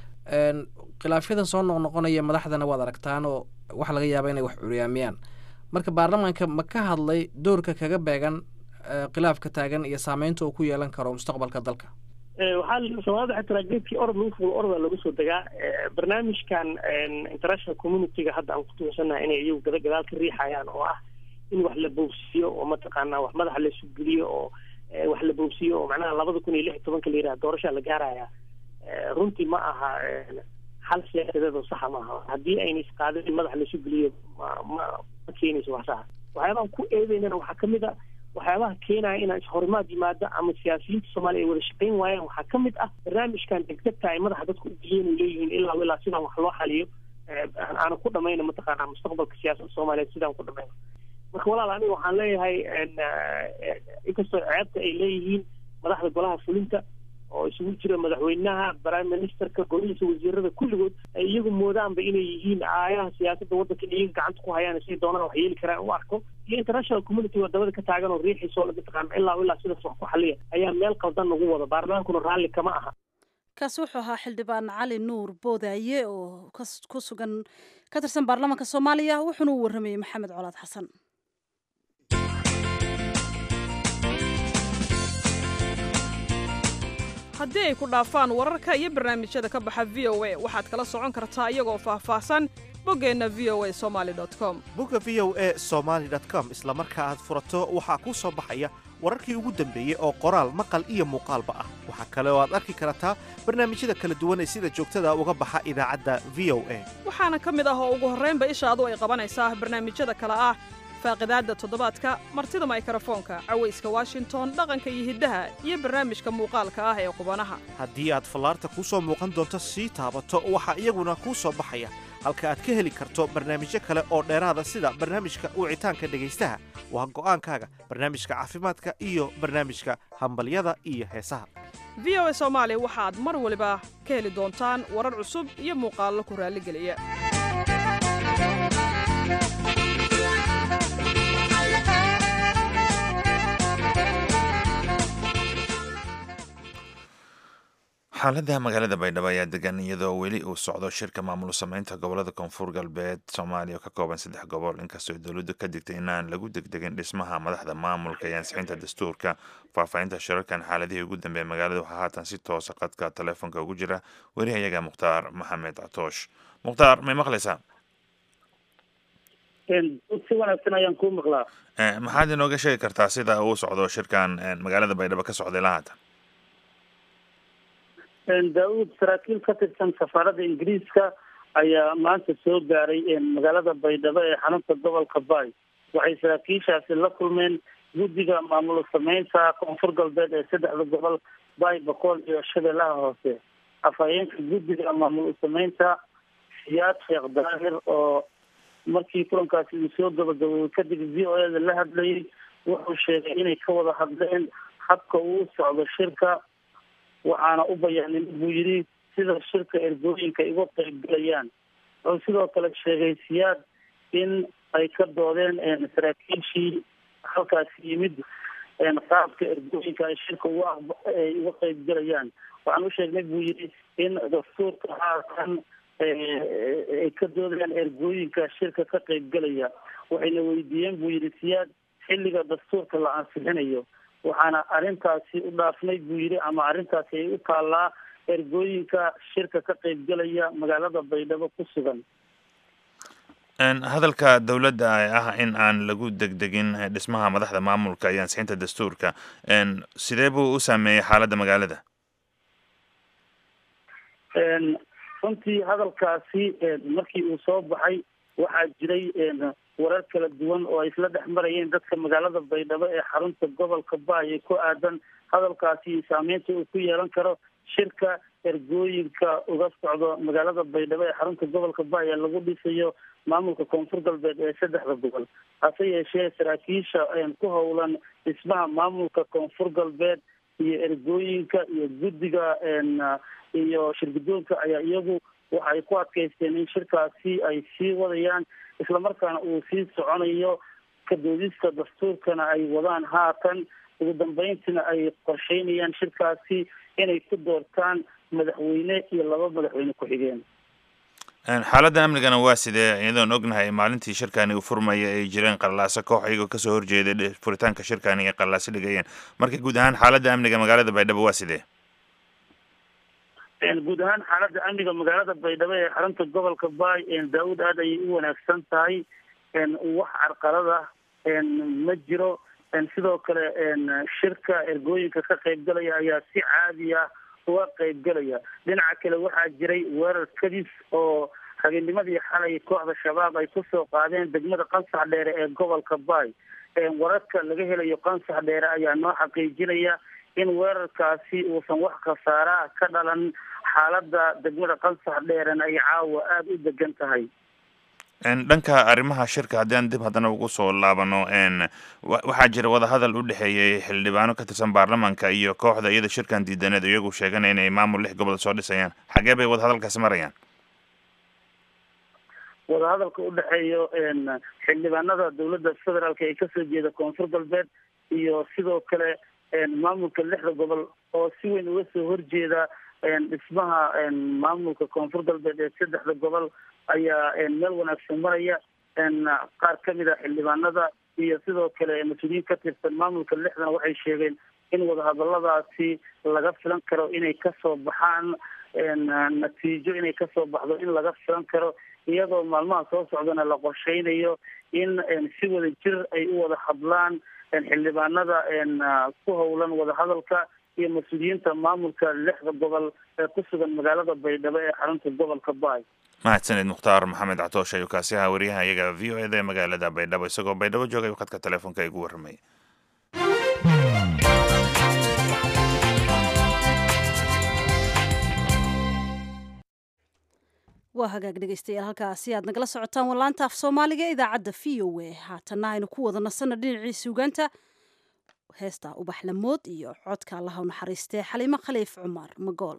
khilaafyadan soo noqnoqonaya madaxdana waad aragtaan oo waxaa laga yaaba inay wax curyaamiyaan marka baarlamaanka ma ka hadlay doorka kaga beegan khilaafka taagan iyo saameynta uu ku yeelan karo mustaqbalka dalka waxaa soomaalida waxay tiraa geedkii orod lagu fulo orodaa lagu soo degaa barnaamijkan international communityga hadda aan kutuunsanaha inay iyagu gada gadaal ka riixayaan oo ah in wax la boogsiiyo oo mataqaanaa wax madaxa laysu geliyo oo wax la boogsiiyo oo macnaha labada kun iyo lix iyo tobanka la yidhaha doorashaa la gaaraya runtii ma aha xal siyaasadeed oo saxa maaha haddii ayna isqaadin in madaxa laysu geliyo ma ma ma keenayso wax saxa waxyaabahan ku eedeynana waxaa kamid a waxyaabaha keenaya inaan ishorimaad yimaado ama siyaasiyiinta soomaaliya ay wada shaqeyn waayaan waxaa ka mid ah barnaamijkan degdegta ay madaxa dadku u geliyeen u leeyihiin ilaa ilaa sidaan wax loo xaliyo aanan ku dhamayna mataqaanaa mustaqbalka siyaasadda soomaaliyeed sidaan ku dhamayno marka walaal aniga waxaan leeyahay inkastoo ceebta ay leeyihiin madaxda golaha fulinta oo isugu jira madaxweynaha prime ministerka golihiisa wasiirada kulligood ay iyagu moodaanba inay yihiin aayaha siyaasadda waddanka in iyaga gacanta ku hayaan siday doonaan wax yeeli karaan u arko iyo international community wadamada ka taagan oo riixiisoo mataqaana ilaa ilaa sidaas wax ku xaliya ayaa meel qaldan nagu wada baarlamaankuna raalli kama aha kaasi wuxuu ahaa xildhibaan cali nuur boodaaye oo ku sugan ka tirsan baarlamaanka soomaaliya wuxuuna u warramayey maxamed colaad xasan haddii ay ku dhaafaan wararka iyo barnaamijyada ka baxa v o a waxaad kala socon kartaa iyagoo faahfaahsan boggeenna v o a somaali com bogga v o a somaali com isla marka aad furato waxaa kuu soo baxaya wararkii ugu dambeeyey oo qoraal maqal iyo muuqaalba ah waxaa kale oo aad arki kartaa barnaamijyada kala duwan ee sida joogtada uga baxa idaacadda v o a waxaana ka mid ah oo ugu horraynba ishaadu ay qabanaysaa barnaamijyada kale ah faaqidaadda toddobaadka martida maykarafoonka cawayska washington dhaqanka iyo hiddaha iyo barnaamijka muuqaalka ah ee qubanaha haddii aad fallaarta kuu soo muuqan doonto sii taabato waxaa iyaguna kuu soo baxaya halka aad ka heli karto barnaamijyo kale oo dheeraada sida barnaamijka wicitaanka dhegaystaha waa go'aankaaga barnaamijka caafimaadka iyo barnaamijka hambalyada iyo heesaha v o a soomaali waxaad mar waliba ka heli doontaan warar cusub iyo muuqaallo ku raalligeliya xaalada magaalada baydhabo ayaa degan iyadoo weli uu socdo shirka maamul sameynta gobolada koonfur galbeed soomaaliya oo ka kooban saddex gobol inkastoo dowladdu ka digtay inaan lagu degdegin dhismaha madaxda maamulka iyo ansixinta dastuurka faahfaahinta shirarkan xaaladihii ugu dambeeyay magaalada waxaa haatan si toosa qadka taleefonka ugu jira werihayaga mukhtaar maxamed catoosh mukhtaar may maqlaysaa si wanaagsan ayaan kuu maqlaa maxaad inooga sheegi kartaa sida uu socdo shirkan magaalada baydhabo ka socday ilaa haatan daauud saraakiil ka tirsan safaaradda ingiriiska ayaa maanta soo gaaray magaalada baydhabo ee xarunta gobolka baay waxay saraakiishaasi la kulmeen guddiga maamul sameynta koonfur galbeed ee saddexda gobol baay bakool iyo shabeellaha hoose afhayeenka guddiga maamul sameynta siyaad sheekh daahir oo markii kulankaasi uu soo gabagaboobay kadib v o eda la hadlayay wuxuu sheegay inay ka wada hadleen habka uu socdo shirka waxaana u bayaanin buu yidhi sida shirka ergooyinka iga qaybgalayaan wuxuu sidoo kale sheegay siyaad in ay ka doodeen saraakiishii halkaasi yimid qaabka ergooyinka ay shirka uga ay uga qaybgalayaan waxaan u sheegnay buu yidhi in dastuurka haatan ay ka doodayaan ergooyinka shirka ka qaybgalaya waxayna weydiiyeen buu yidhi siyaad xilliga dastuurka la ansixinayo waxaana arrintaasi u dhaafnay buu yidhi ama arrintaasi ay u taallaa ergooyinka shirka ka qaybgalaya magaalada baydhabo ku sugan hadalka dowladda ee ah in aan lagu degdegin dhismaha madaxda maamulka iyo ansixinta dastuurka sidee buu u saameeyey xaaladda magaalada runtii hadalkaasi markii uu soo baxay waxaa jiray warar kala duwan oo ay isla dhex marayeen dadka magaalada baydhabo ee xarunta gobolka baay ee ku aadan hadalkaasi saameynta uu ku yeelan karo shirka ergooyinka uga socdo magaalada baydhabo ee xarunta gobolka baay ee lagu dhisayo maamulka koonfur galbeed ee saddexda gobol hase yeeshee saraakiisha ku howlan dhismaha maamulka koonfur galbeed iyo ergooyinka iyo guddiga iyo shirgudoonka ayaa iyagu waxay ku adkaysteen in shirkaasi ay sii wadayaan islamarkaana uu sii soconayo kadoodista dastuurkana ay wadaan haatan ugu dambeyntiina ay qorsheynayaan shirkaasi inay ku doortaan madaxweyne iyo laba madaxweyne ku-xigeen xaaladda amnigana waa sidee iyadoon ognahay maalintii shirkani uu furmaya ay jireen qallaaso koox iyagoo kasoo horjeeday furitaanka shirkani ay qallaaso dhigayeen marka guud ahaan xaaladda amniga magaalada baydhabo waa sidee guud ahaan xaaladda amniga magaalada baydhabo ee xarunta gobolka baay daa-uud aad ayay u wanaagsan tahay wax carqalada ma jiro sidoo kale shirka ergooyinka ka qaybgalaya ayaa si caadi ah uga qaybgalaya dhinaca kale waxaa jiray weerar kadis oo habeennimadii xalay kooxda shabaab ay kusoo qaadeen degmada qansax dheere ee gobolka baay wararka laga helayo qansax dheere ayaa noo xaqiijinaya in weerarkaasi uusan wax khasaaraha ka dhalan xaaladda degmada qansax dheerena ay caawa aada u degan tahay dhanka arrimaha shirka haddii aan dib haddana ugu soo laabano waxaa jira wadahadal u dhexeeyey xildhibaano ka tirsan baarlamaanka iyo kooxda iyada shirkan diidaneed iyagu sheeganaya inay maamul lix gobol soo dhisayaan xagee bay wadahadalkaasi marayaan wadahadalka u dhexeeyo xildhibaanada dowladda federaalk ee kasoo jeeda koonfur galbeed iyo sidoo kale maamulka lixda gobol oo si weyn uga soo horjeeda dhismaha maamulka koonfur galbeed ee saddexda gobol ayaa meel wanaagsan maraya qaar kamid a xildhibaanada iyo sidoo kale mas-uuliyiin ka tirsan maamulka lixdan waxay sheegeen in wadahadaladaasi laga filan karo inay kasoo baxaan natiijo inay kasoo baxdo in laga filan karo iyadoo maalmaha soo socdana la qorsheynayo in si wada jir ay u wada hadlaan xildhibaanada ku howlan wadahadalka iyo mas-uuliyiinta maamulka lixda gobol ee ku sugan magaalada baydhabo ee xarunta gobolka baay mahadsanid mukhtaar maxamed catoosh ayuu kaasi ahaa wariyaha iyaga v o eda ee magaalada baydhabo isagoo baydhabo joogay khadka telefoonka igu warramay waa hagaag dhegeystayaal halkaasi aad nagala socotaan wallaanta af soomaaliga ee idaacadda v o a haatanna aynu ku wada nasanno dhinacii suugaanta heesta ubax lamood iyo codka allaha u naxariistee xaliimo khaliif cumar magool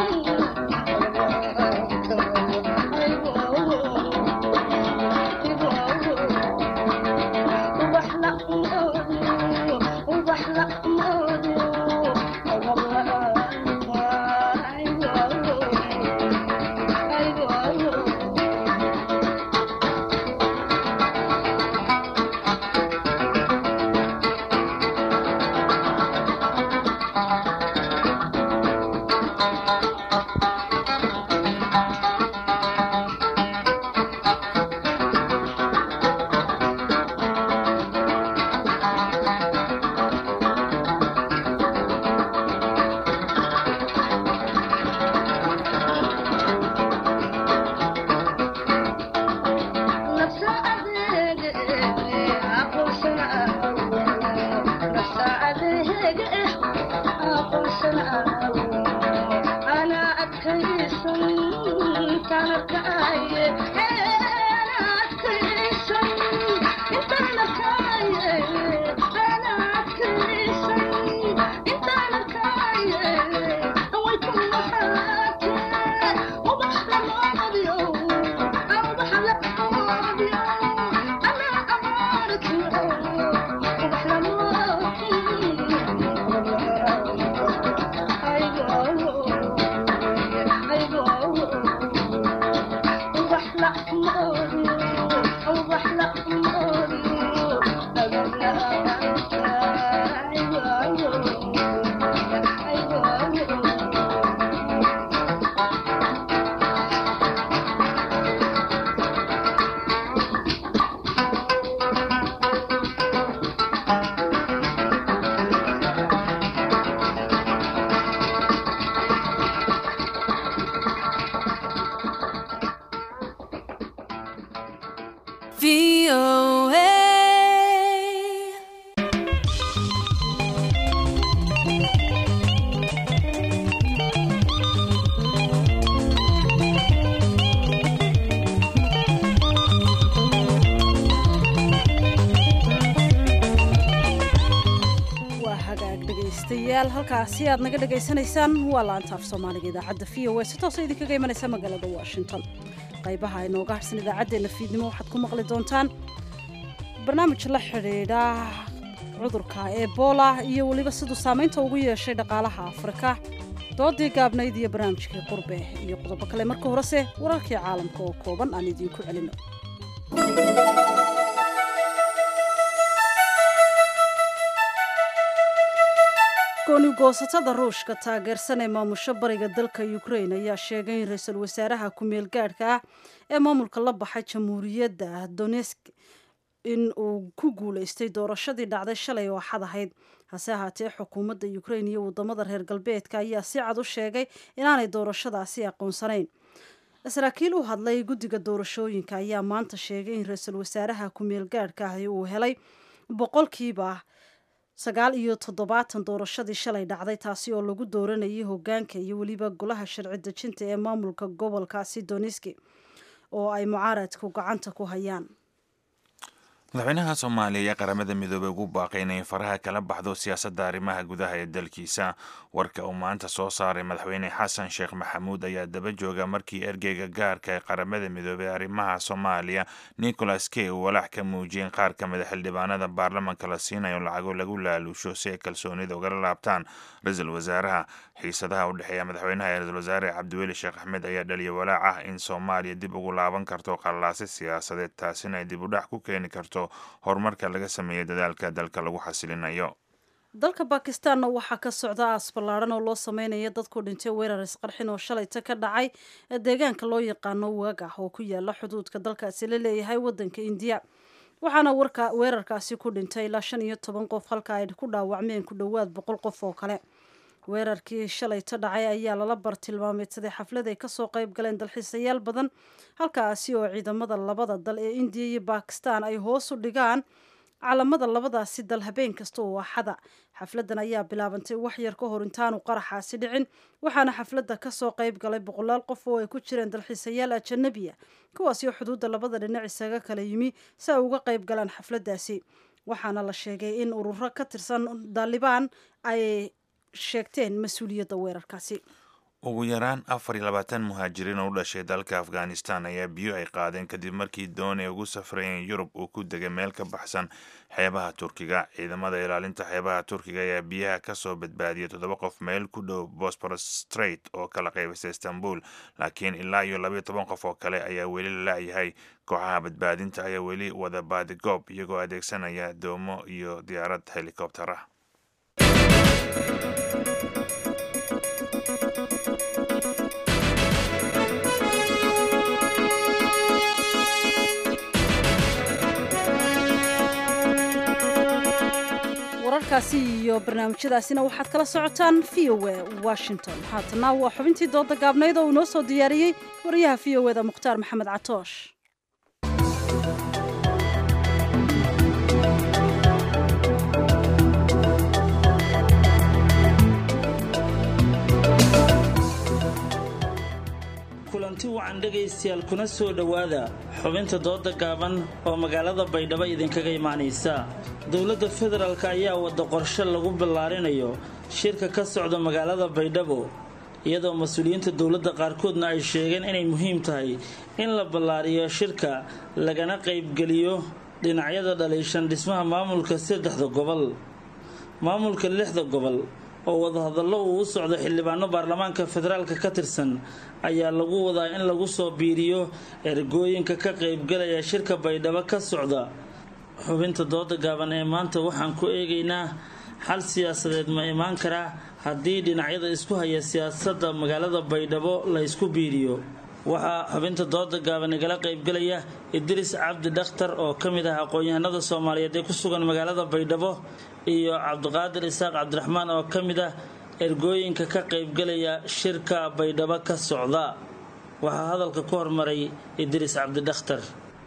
Thank you. waa hagaag dhegaystayaal halkaasi aad naga dhagaysanaysaan waa laanta af soomaaliga idaacadda v o a si toosa idinkaga imanaysa magaalada washington qaybaha inooga harsan idaacaddeenna fiidnimo waxaad ku maqli doontaan barnaamij la xidhiidha cudurka ebola iyo weliba siduu saamaynta ugu yeeshay dhaqaalaha afrika doodii gaabnayd iyo barnaamijkii qurbe iyo qodobo kale marka horese wararkii caalamka oo kooban aan idiinku celino goonigoosatada ruushka taageersan ee maamusho bariga dalka ukrain ayaa sheegay in ra-iisul wasaaraha ku-meel gaadhka ah ee maamulka la baxay jamhuuriyadda donesk in uu ku guulaystay doorashadii dhacday shalay oo xad ahayd hase ahaatee xukuumadda ukrain iyo wadamada reer galbeedka ayaa si cad u sheegay inaanay doorashadaasi aqoonsanayn saraakiil u hadlay guddiga doorashooyinka ayaa maanta sheegay in ra-iisul wasaaraha ku-meel gaadhka ahi uu helay boqolkiiba sagaal iyo toddobaatan doorashadii shalay dhacday taasi oo lagu dooranayay hogaanka iyo weliba golaha sharci dejinta ee maamulka gobolkaasi doniski oo ay mucaaradku gacanta ku hayaan madaxweynaha soomaaliya ayaa qaramada midoobey ugu baaqay inay faraha kala baxdo siyaasadda arrimaha gudaha ee dalkiisa warka uu maanta soo saaray madaxweyne xasan sheekh maxamuud ayaa daba jooga markii ergeyga gaarka ee qaramada midoobey arrimaha soomaaliya nicholas key uu walaac ka muujiyeen qaar ka mida xildhibaanada baarlamanka la siinayo lacago lagu laaluusho si ay kalsoonida ugala laabtaan ra-iisul wasaaraha xiisadaha u dhexeeya madaxweynaha ee ra-isul wasaare cabdiweli sheekh axmed ayaa dhaliya walaac ah in soomaaliya dib ugu laaban karto qallaasi siyaasadeed taasina ay dib u dhac ku keeni karto horumarka laga sameeyo dadaalka dalka lagu xasilinayo dalka bakistaanna waxaa ka socda aas ballaadhan oo loo sameynaya dadku dhintay weerar isqarxin oo shalayta ka dhacay ee deegaanka loo yaqaano waagah oo ku yaala xuduudka dalkaasi la leeyahay waddanka indiya waxaana warka weerarkaasi ku dhintay ilaa shan iyo toban qof halka ay ku dhaawacmeen ku dhowaad boqol qof oo kale weerarkii shalayto dhacay ayaa lala bartilmaameedsaday xaflad ay kasoo qayb galeen dalxiisayaal badan halkaasi oo ciidamada labada dal ee indiya iyo bakistan ay hoos u dhigaan calamada labadaasi dal habeen kasta oo axada xafladan ayaa bilaabantay wax yar ka hor intaanu qaraxaasi dhicin waxaana xafladda kasoo qayb galay boqolaal qof oo ay ku jireen dalxiisayaal ajanabiya kuwaasi oo xuduudda labada dhinac isaga kala yimi si ay uga qayb galaan xafladdaasi waxaana la sheegay in ururo ka tirsan daalibaan ay sheegteen mas-uuliyadda weerarkaasi ugu yaraan afar iyo labaatan muhaajiriin oo u dhashay dalka afghanistan ayaa biyo ay qaadeen kadib markii doon ay ugu safrayeen yurub uu ku degay meel ka baxsan xeebaha turkiga ciidamada ilaalinta xeebaha turkiga ayaa biyaha kasoo badbaadiyay toddoba qof meel ku dhow bosporus strait oo kala qaybisa istanbul laakiin ilaa iyo labayo toban qof oo kale ayaa weli la la'yahay kooxaha badbaadinta ayaa weli wada baadigoob iyagoo adeegsanaya doomo iyo diyaarad helikobter ah wararkaasi iyo barnaamijyadaasina waxaad kala socotaan v o e washington haatana waa xubintii dooda gaabnayd oo uu noo soo diyaariyey wariyaha v o eda mukhtaar maxamed catoosh kulanti wacan dhegaystayaal kuna soo dhowaada xubinta dooda gaaban oo magaalada baydhabo idinkaga imaanaysa dowladda federaalk ayaa wada qorshe lagu ballaarinayo shirka ka socda magaalada baydhabo iyadoo mas-uuliyiinta dowladda qaarkoodna ay sheegeen inay muhiim tahay in la ballaariyo shirka lagana qaybgeliyo dhinacyada dhaliishan dhismaha maamulka saddexda gobol maamulka lixda gobol oo wadahadallo uu u socdo xildhibaano baarlamaanka federaalka ka tirsan ayaa lagu wadaa in lagu soo biiriyo ergooyinka ka qaybgalaya shirka baydhabo ka socda xubinta dooda gaaban ee maanta waxaan ku eegaynaa xal siyaasadeed ma imaan karaa haddii dhinacyada isku haya siyaasadda magaalada baydhabo la ysku biiriyo waxaa xubinta dooda gaaban igala qaybgalaya idriis cabdi dhakhtar oo ka mid ah aqoon-yahanada soomaaliyeed ee ku sugan magaalada baydhabo iyo cabdiqaadir isaaq cabdiraxmaan oo ka mid ah ergooyinka ka qaybgalaya shirka baydhabo ka socda waxaa hadalka ku hormaray idriis cabdi dhakhtar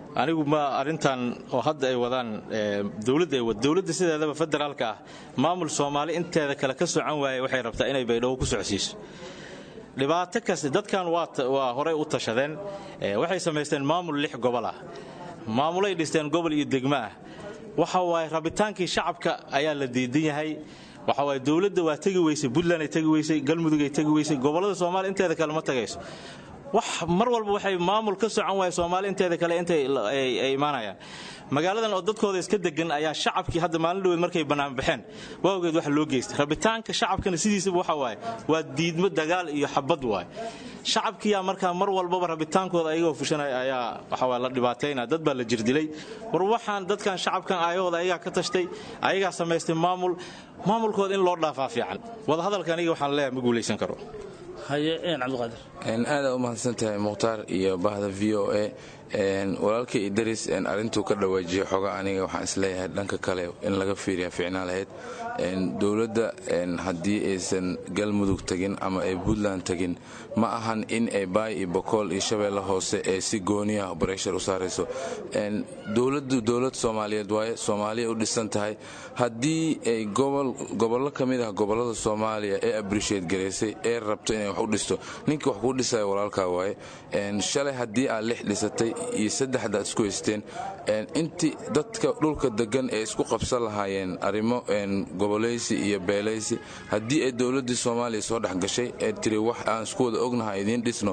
anigu ma arrintan oo hadda ay wadaan dowladda ay wad dowladda sideedaba federaalka ah maamul soomaali inteeda kale ka socan waaya waxay rabtaa inay baydhabo ku socodsiiso dhibaato kasta dadkan waa horey u tashadeen waxay samaysteen maamul lix gobol ah maamulay dhisteen gobol iyo degmo ah waxa waaye rabitaankii shacabka ayaa la diidan yahay waxa waaye dowladda waa tegi weysay puntland ay tegi weysay galmudug ay tegi weysay gobollada soomaaliya inteeda kale ma tagayso wax mar walba waxay maamul ka socon waaya soomaali inteeda kale intay ay imaanayaan magaaladan oo dadkooda iska degan ayaa shacabkii hadda maalin dhaweed markay banaanbaxeen waawgeed wax loo geystay rabitaanka shacabkana sidiisaba waxa waaye waa diidmo dagaal iyo xabad waaye shacabkiyaa markaa mar walbaba rabitaankooda ayagoo fushanaya ayaa waxawaa la dhibaataynaa dad baa la jirdilay war waxaan dadkan shacabkan aayahooda ayagaa ka tashtay ayagaa samaystay maamul maamulkooda in loo dhaafaa fiican wadahadalka aniga waxaan leeyahay ma guulaysan karo haye cabdiqaadir aada u mahadsan tahay mukhtaar iyo bahda v o a walaalkay idris arintuu ka dhawaajiya xoga aniga waxaan isleeyahay dhanka kale in laga fiiriya fiicnaa lahayd dowladda haddii aysan galmudug tagin ama ay puntland tagin ma ahan in ay baay iyo bokool iyo shabeelle hoose ee si gooniya breshar u saarayso dowladdu dowlad soomaaliyeed waaye soomaaliya u dhisan tahay haddii ay gobollo ka mid ah gobollada soomaaliya ee abrisheed garaysay ee rabto inay wax u dhisto ninka wax kuu dhisaya walaalkaa waaye shalay haddii aad lix dhisatay iyo saddexdaad isku haysteen intii dadka dhulka degan ee isku qabsan lahaayeen arrimo goboleysi iyo beelaysi haddii ay dowladdii soomaaliya soo dhex gashay ee tiri wax aan isku wada ognaha idiin dhisno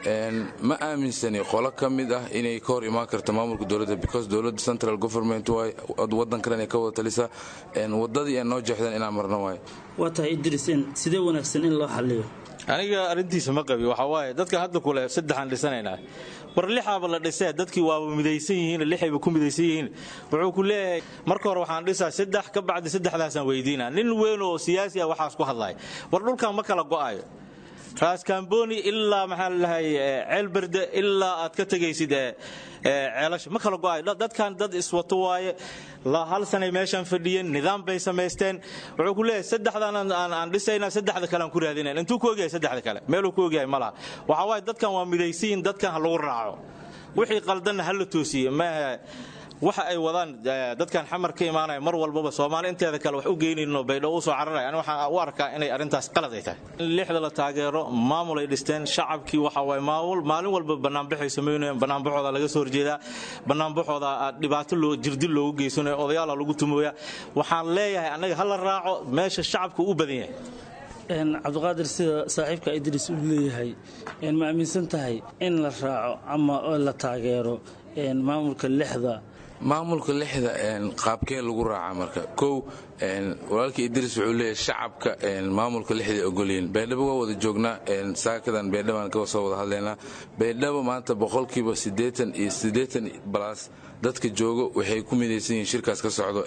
ma aaminsani qolo ka mid ah inay ka hor imaan karto maamulka dowladda because dowladda central government waay waddan kalen ay ka wada talisaa wadadii ay noo jeexdeen inaan marno waay waa tahay idris sidee wanaagsan in loo xaliyo aniga arrintiisa ma qabi waxaa waaye dadkan hadda kule saddexaan dhisanaynaa war lixaaba la dhisee dadkii waaba midaysan yihiin lixayba ku midaysan yihiin wuxuu ku leeyahay marka hore waxaan dhisaa saddex ka bacdi saddexdaasaan weydiina nin weyn oo siyaasi ah waxaas ku hadlaya war dhulkan ma kala go'ayo raskamboni ilaa maxaa lalahay ceelberde ilaa aad ka tegaysid ceelasha ma kala go'ayo dadkan dad iswato waaye hal sanay meeshaan fadhiyeen nidaam bay samaysteen wuxuu ku leeyahay saddexdan aan dhisayna saddexda kale aan ku raadinayn intuu ku ogyahay saddexda kale meeluu ku ogyahay ma laha waxaa waaye dadkan waa midaysiin dadkan ha lagu raaco wixii qaldanna ha la toosiye maaha waxa ay wadaan dadkan xamar ka imaanaya mar walbaba soomaali inteeda kale wax u geynayno baydho u soo cararaya ani waxaan u arkaa inay arrintaas qalad ay tahay in lixda la taageero maamul ay dhisteen shacabkii waxa waaye maamul maalin walba banaanbaxay samaynayeen banaanbaxooda laga soo horjeedaa banaanbaxooda dhibaato loo jirdil loogu geysanayo odayaala lagu tumooya waxaan leeyahay annaga ha la raaco meesha shacabku u badan yahay cabdiqaadir sida saaxiibka idris uu leeyahay ma aaminsan tahay in la raaco ama la taageero maamulka lixda maamulka lixda qaabkee lagu raaca marka kow walaalkii idris wuxuu leeyahay shacabka maamulka lixda ogolyihin baydhabo waa wada joognaa saakadan baydhabaan ka soo wada hadlaynaa baydhabo maanta boqolkiiba siddeetan iyo siddeetan balas dadka joogo waxay ku midaysan yihiin shirkaas ka socdo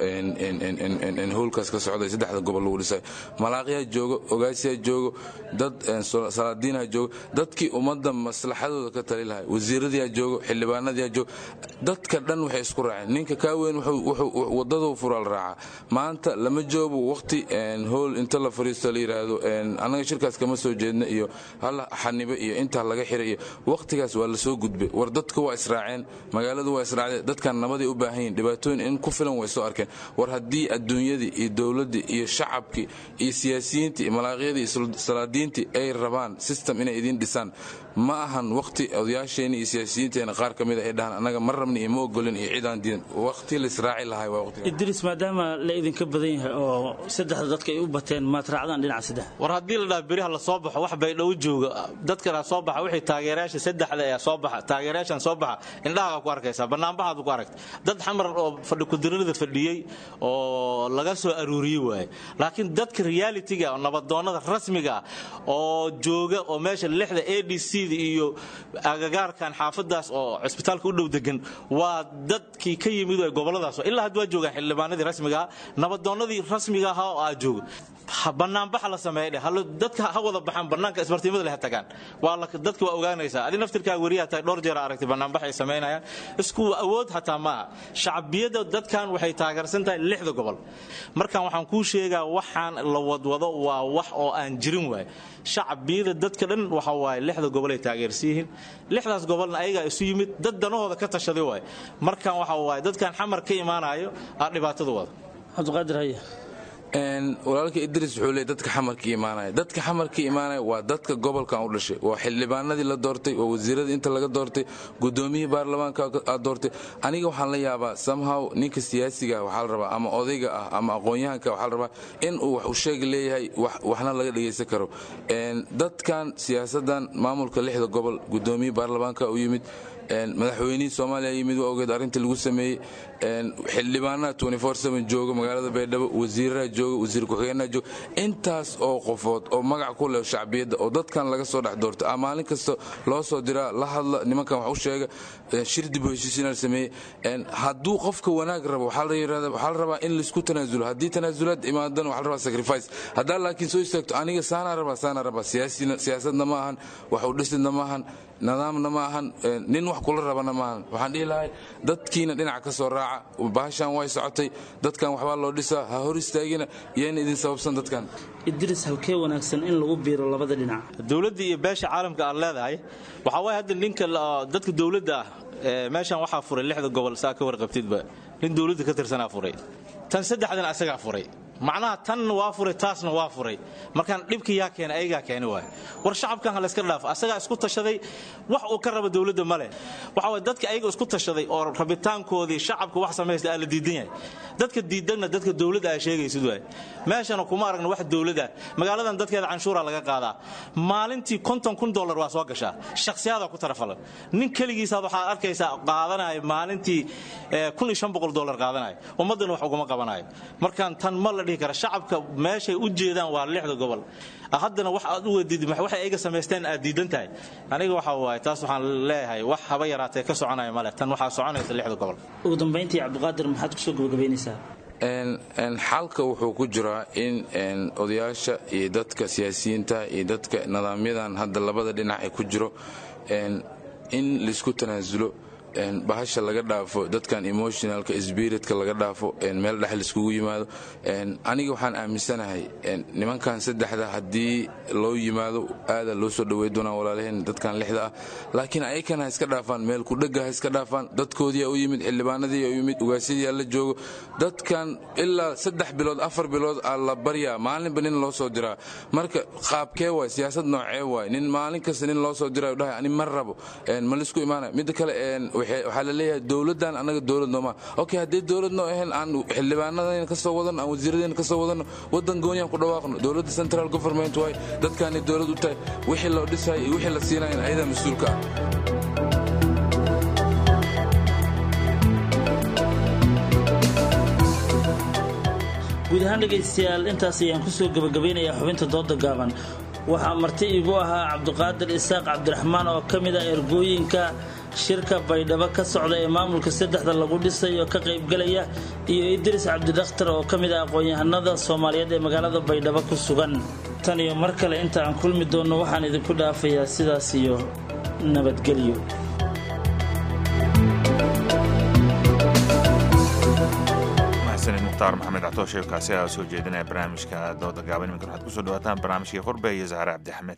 howlkaas ka socda saddexda gobol lagu dhisay malaaqyaa joogo ogaasiyaa joogo dad salaadiinha joogo dadkii ummadda maslaxadooda ka tali lahay wasiiradiyaa joogo xildhibaanadiyaa joogo dadka dhan waxay isku raaceen ninka kaa weyn wadaduu furaa la raacaa maanta lama joogo waqti howl inta la fariisto la yidhaahdo annaga shirkaas kama soo jeedna iyo hala xanibo iyo intaa laga xiray iyo waqtigaas waa lasoo gudbay war dadka waa israaceen magaaladu waa israacdeen dadkan nabaday u baahan yihin dhibaatooyin in ku filan way soo arkeen war haddii adduunyadii iyo dowladdii iyo shacabkii iyo siyaasiyiintii iyo malaaqyadii iyo salaadiintii ay rabaan system inay idiin dhisaan ma ahan waqti odayaasheenna iyo siyaasiyiinteena qaar ka mid a ay dhahaan annaga ma rabni iyo ma ogolin iyo cidaan diidan waqti la israaci lahay waa waqti idris maadaama la idinka badan yahay oo saddexda dadka ay u bateen maad raacdaan dhinaca saddex war haddii la dhaha beriha la soo baxo wax baydhow jooga dadkana soo baxa wixii taageerayaasha saddexda ee soo baxa taageerayaashan soo baxa indhahaga ku arkaysaa banaanbaxaad ku aragta dad xamar oo fadhi kudirirada fadhiyey oo laga soo aruuriyey waaye laakiin dadka realitiga oo nabadoonnada rasmiga ah oo jooga oo meesha lixda a d c da iyo agagaarkan xaafadaas oo cisbitaalka u dhow degan waa dadkii ka yimid goboladaas ilaa hadda waa joogaan xildhibaanadii rasmiga ah nabadoonnadii rasmiga ahaa oo aa jooga banaanbaxa la sameeya dadka ha wada baxaan banaanka isbartiimada leh ha tagaan waa dadka waa ogaanaysaa adi naftirkaa weriyaa tahay dhowr jeer aragtay banaanbax ay samaynayaan isku awood xataa maaha shacbiyadda dadkan waxay taageersan tahay lixda gobol markan waxaan kuu sheegaa waxaan la wadwado waa wax oo aan jirin waay shacbiyada dadka dhan waxa waaye lixda gobol ay taageersan yihiin lixdaas gobolna ayagaa isu yimid dad danahooda ka tashaday waay markan waxa waaye dadkan xamar ka imaanayo aa dhibaatada wada cabdiqaadir haya walaalka idris wuxuu leey dadka xamarka imaanaya dadka xamarka imaanaya waa dadka gobolkan u dhashay waa xildhibaanadii la doortay waa wasiiradii inta laga doortay gudoomiyihii baarlamaanka aad doortay aniga waxaan la yaabaa somehow ninka siyaasiga ah waxaa la rabaa ama odayga ah ama aqoon-yahanka waxaa la rabaa in uu wax u sheegi leeyahay waxna laga dhegaysan karo dadkan siyaasadan maamulka lixda gobol gudoomiyihii baarlamaanka u yimid madaxweynihii soomaaliya yimid waa ogeed arrinta lagu sameeyey xildhibaanaha jooga magaalada baydhabo wasiiraha jooga wasiir ku-xigeenaha jooga intaas oo qofood oo magac ku leh shacbiyadda oo dadkan laga soo dhex doortay a maalin kasta loo soo diraa la hadla nimankan wax u sheega shir dib u heshiisiina la sameeyey hadduu qofka wanaag rabo waxaa la rabaa in laisku tanaasulo haddii tanaasulaad imaadana waxaa la rabaa sacrifice haddaa laakiin soo istaagto aniga saanaa rabaa saanaa rabaa siyaasadna ma ahan wax u dhisidna ma ahan nidaamna ma ahan nin wax kula rabana maahan waxaan dhihi lahay dadkiina dhinac ka soo raaca bahashan way socotay dadkan waxbaa loo dhisaa ha hor istaagina yayna idin sababsan dadkan idris halkee wanaagsan in lagu biiro labada dhinac dowladda iyo beesha caalamka aad leedahay waxaa waaya hadda ninka dadka dowladda ah meeshan waxaa furay lixda gobol saa ka warqabtidba nin dowladda ka tirsanaa furay tan saddexdan asagaa furay macnaha tanna waa furay taasna waa furay markaan dhibka yaa keena ayagaa keeni waay war shacabkan ha layska dhaafo asagaa isku tashaday wax uu ka raba dowladda male waxa waye dadka ayaga isku tashaday oo rabitaankoodii shacabka wax samaysta aa la diidan yahay dadka diidanna dadka dowladda aa sheegaysid waay meeshana kuma aragna wax dowladda magaaladan dadkeeda canshuura laga qaadaa maalintii konton kun dollar waa soo gashaa shakhsiyaada ku tarafalan nin keligiisaad waxaad arkaysaa qaadanaya maalintii kun iyo shan boqol dollar qaadanaya ummaddana wax uguma qabanayo markaan tan ma la dhihi kara shacabka meeshay u jeedaan waa lixda gobol haddana wax aad u wadid waxay ayaga samaysteen aad diidan tahay aniga waxa waaye taas waxaan leeyahay wax haba yaraatee ka soconaya male tan waxaa soconaysa lixda gobol ugu dambayntii cabdiqaadir maxaad kusoo gabagabaynaysaa xalka wuxuu ku jiraa in odayaasha iyo dadka siyaasiyiinta iyo dadka nidaamyadan hadda labada dhinac ee ku jiro in laisku tanaasulo bahasha laga dhaafo dadkan emotionalka spiritka laga dhaafo meel dhex laiskugu yimaado aniga waxaan aaminsanahay nimankan saddexda haddii loo yimaado aada loo soo dhawey doonaa walaalaheen dadkan lixda ah laakiin ayakana ha iska dhaafaan meel kudhega ha iska dhaafaan dadkoodiia u yimid xildhibaanadii u yimid ugaasiyadii la joogo dadkan ilaa saddex bilood afar bilood aa la baryaa maalinba nin loo soo diraa marka qaabkee waay siyaasad noocee waay nin maalin kasta nin loo soo dirayo dhahay ani ma rabo ma laisku imaanaya midda kale waxaa la leeyahay dowladdan annaga dowlad nooma okay haddii dowlad noo ahayn aan xildhibaanadayna ka soo wadano aan wasiiradayna ka soo wadano waddan gooniyaan ku dhawaaqno dowladda central government waay dadkaanay dowlad u tahay wixii loo dhisay iyo wixii la siinayan ayadaa mas-uulka ah guud ahaan dhegaystayaal intaas ayaan kusoo gabagabaynayaa xubinta dooda gaaban waxaa marti igu ahaa cabdiqaadir isaaq cabdiraxmaan oo ka mid ah ergooyinka shirka baydhabo ka socda ee maamulka saddexda lagu dhisayo ka qaybgalaya iyo idris cabdidakhtar oo ka mid ah aqoon-yahanada soomaaliyeed ee magaalada baydhabo ku sugan tan iyo mar kale inta aan kulmi doonno waxaan idinku dhaafayaa sidaas iyo nabadgelyo mukhtaar maxamed catooshe kaasi aa soo jeedinaya barnaamijka dooda gaaban iminkan waxaad kusoo dhawaataan barnaamijkii qurbe iyo zahre cabdixamed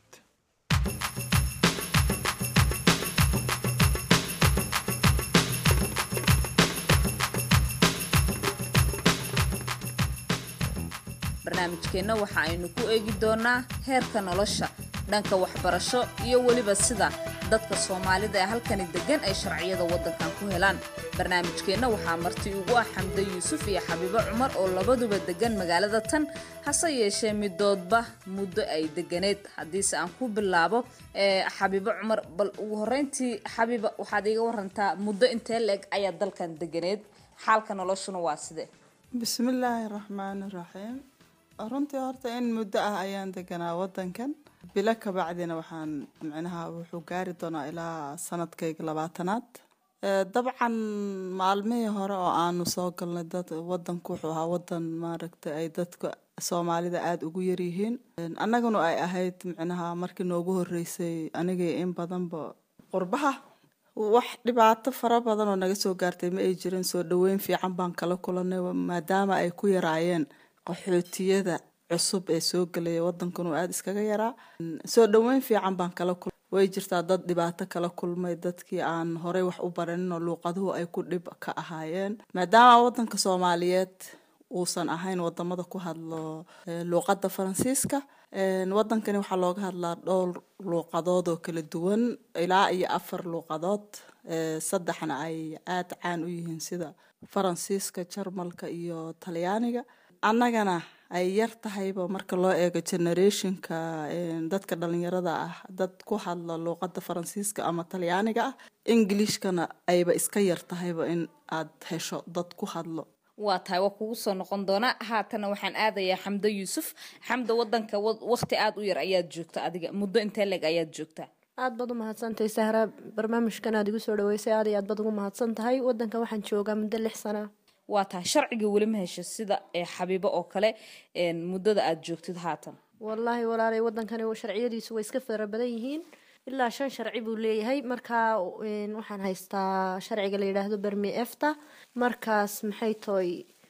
barnaamijkeenna waxa aynu ku eegi doonaa heerka nolosha dhanka waxbarasho iyo weliba sida dadka soomaalida ee halkani deggan ay sharciyada waddankan ku helaan barnaamijkeenna waxaa marti ugu ah xamde yuusuf iyo xabiibo cumar oo labaduba deggan magaalada tan hase yeeshee midoodba muddo ay deganeed haddiise aan ku bilaabo xabiibo cumar bal ugu horreyntii xabiiba waxaad iiga warantaa muddo intee la-eg ayaa dalkan deganeed xaalka noloshuna waa sidee bismillaahi raxmaani raxiim runtii horta in muddo ah ayaan deganaa wadankan bilo kabacdina waxaan micnaha wuxuu gaari doonaa ilaa sanadkayga labaatanaad dabcan maalmihii hore oo aanu soo galnay dad wadanku wuxuu ahaa wadan maaragtay ay dadku soomaalida aada ugu yaryihiin annaguna ay ahayd micnaha markii noogu horeysay anigii in badanba qurbaha wax dhibaato fara badan oo naga soo gaartay ma ay jirin soo dhaweyn fiican baan kala kulanay maadaama ay ku yaraayeen qaxootiyada cusub ee soo gelaya wadankan oo aada iskaga yaraa soo dhaweyn fiican baan kala kulmay way jirtaa dad dhibaato kala kulmay dadkii aan horey wax u baranin oo luuqaduhu ay ku dhib ka ahaayeen maadaama wadanka soomaaliyeed uusan ahayn wadamada ku hadlo luuqada faransiiska wadankani waxaa looga hadlaa dhowr luuqadood oo kala duwan ilaa iyo afar luuqadood saddexna ay aada caan u yihiin sida faransiiska jarmalka iyo talyaaniga annagana ay yar tahayba marka loo eego generationka dadka dhalinyarada ah dad ku hadla luuqada faransiiska ama talyaaniga ah ingilishkana ayba iska yar tahayba in aad hesho dad ku hadlo waa tahay waa kugu soo noqon doonaa haatana waxaan aadayaa xamdo yuusuf xamdo wadanka waqti aada u yar ayaad joogta adiga muddo intee leg ayaad joogtaa aad baad u mahadsantahay sahra barnaamijkan aad igu soo dhaweysay aad iyo aad baad ugu mahadsan tahay wadanka waxaan joogaa muddo lix sana waa tahay sharciga weli ma hesho sida xabiibo oo kale muddada aada joogtid haatan wallaahi walaalay wadankani sharciyadiisu way iska fara badan yihiin ilaa shan sharci buu leeyahay markaa waxaan haystaa sharciga la yidhaahdo bermi efta markaas maxay toy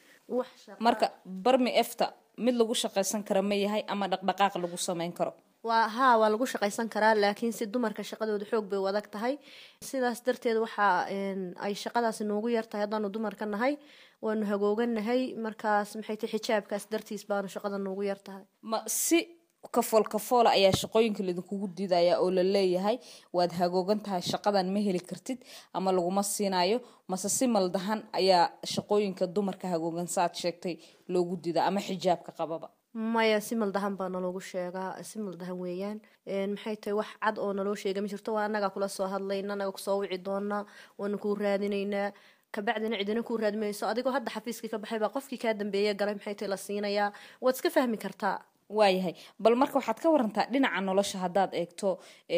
marka bermi efta mid lagu shaqaysan kara ma yahay ama dhaqdhaqaaq lagu sameyn karo waa haa waa lagu shaqaysan karaa laakiin si dumarka shaqadooda xoog bay u adag tahay sidaas darteed waxaa ay shaqadaasi noogu yartahay haddaanu dumarka nahay waanu hagooganahay markaas maxay tahay xijaabkaas dartiis baanu shaqada noogu yartahay ma si kafool kafoola ayaa shaqooyinka laidinkugu diidaya oo la leeyahay waad hagoogan tahay shaqadan ma heli kartid ama laguma siinayo mase si maldahan ayaa shaqooyinka dumarka hagoogan saaad sheegtay loogu diida ama xijaabka qababa maya si maldahan baa naloogu sheegaa si maldahan weeyaan maxay tahay wax cad oo naloo sheega ma jirto waa annagaa kula soo hadlayna annaga kusoo wici doonaa waanu kuu raadinaynaa kabacdina cidina kuu raadmayso adigoo hadda xafiiskii ka baxay baa qofkii kaa dambeeya galay maxay tahay la siinayaa waad iska fahmi kartaa waayahay bal marka waxaad ka warantaa dhinaca nolosha haddaad eegto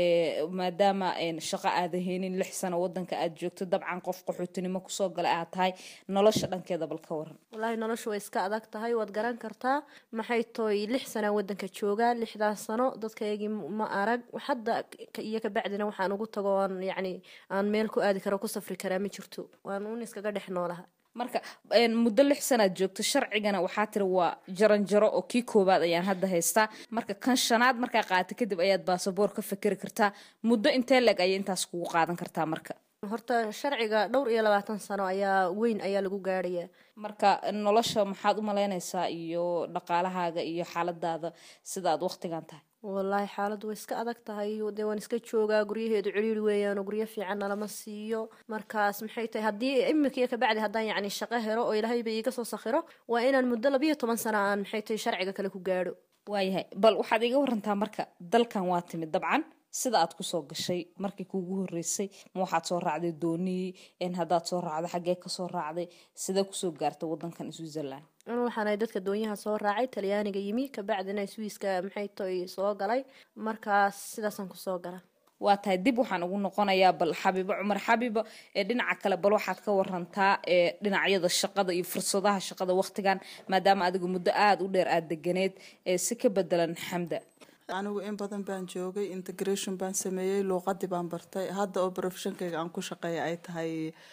maadaama shaqo aada heenin lix sano wadanka aad joogto dabcan qof qaxootinimo kusoo gala aad tahay nolosha dhankeeda bal ka waran wallaahi nolosha way iska adag tahay waad garan kartaa maxay tooy lix sanaa wadanka joogaa lixdaas sano dadkaygii ma arag hadda iyo kabacdina waxaan ugu tago aan yacni aan meel ku aadi karo ku safri karaa ma jirto waan un iskaga dhex noolaha marka muddo lix sanaad joogto sharcigana waxaa tiri waa jaranjaro oo kii koowaad ayaan hadda haystaa marka kan shanaad markaa qaata kadib ayaad baasaboor ka fakeri kartaa muddo intee leg ayay intaas kugu qaadan kartaa marka horta sharciga dhowr iyo labaatan sano ayaa weyn ayaa lagu gaarayaa marka nolosha maxaad u malaynaysaa iyo dhaqaalahaaga iyo xaaladaada sida aad waqtigan tahay wallaahi xaaladdu way iska adag tahay dee waan iska joogaa guryaheedu ciriiri weeyaan oo guryo fiican nalama siiyo markaas maxay tahay haddii imika iyo kabacdi haddaan yacni shaqo helo oo ilaahayba iiga soo sakhiro waa inaan muddo labiyo toban sana aan maxay tahay sharciga kale ku gaadho waayahay bal waxaad iga warantaa marka dalkan waa timid dabcan sida aad kusoo gashay markii kuugu horeysay ma waxaad soo raacday dooniyii haddaad soo raacday xaggee kasoo raacday sidee kusoo gaartay wadankan switzerland anu waxaan ahay dadka doonyaha soo raacay talyaaniga yimi kabacdina swiiska maxay tahay soo galay markaas sidaasaan kusoo gala waa tahay dib waxaan ugu noqonayaa bal xabiibo cumar xabiibo ee dhinaca kale bal waxaad ka warantaa ee dhinacyada shaqada iyo fursadaha shaqada waqtigan maadaama adigu muddo aada u dheer aada deganeed ee si ka bedelan xamda anigu in badan baan joogay integration baan sameeyey luuqadii baan bartay hadda oo profeshonkayga aan ku shaqeeya ay tahay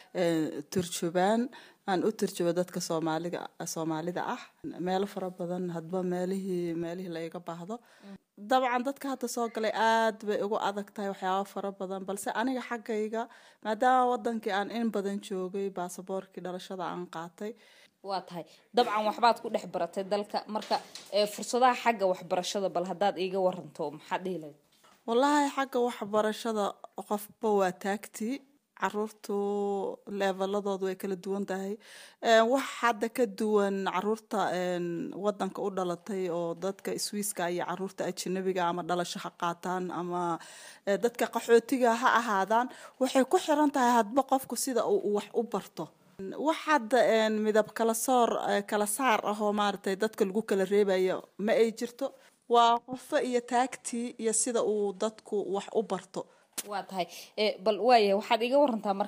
turjubaan aan u turjubo dadka soomaaliga soomaalida ah meelo fara badan hadba meelihii meelihii laiga baahdo dabcan dadka hadda soo galay aad bay ugu adag tahay waxyaaba fara badan balse aniga xaggayga maadaama wadankii aan in badan joogay baasaboorkii dhalashada aan qaatay waa tahay dabcan waxbaad ku dhex baratay dalka marka fursadaha xagga waxbarashada bal haddaad iiga waranto maxaad dhihi lahayd wallaahi xagga waxbarashada qofba waa taagtii caruurtu leeveladoodu way kala duwan tahay wax hadda ka duwan caruurta wadanka u dhalatay oo dadka swiiska iyo caruurta ajanabiga ama dhalasho ha qaataan ama dadka qaxootiga ha ahaadaan waxay ku xiran tahay hadba qofku sida uu wax u barto wax hadda midab kala soor kala saar ah oo maaragtay dadka lagu kala reebayo ma ay jirto waa qofo iyo taagtii iyo sida uu dadku wax u barto waa tahay bal waaya waxaad iga warantaa marka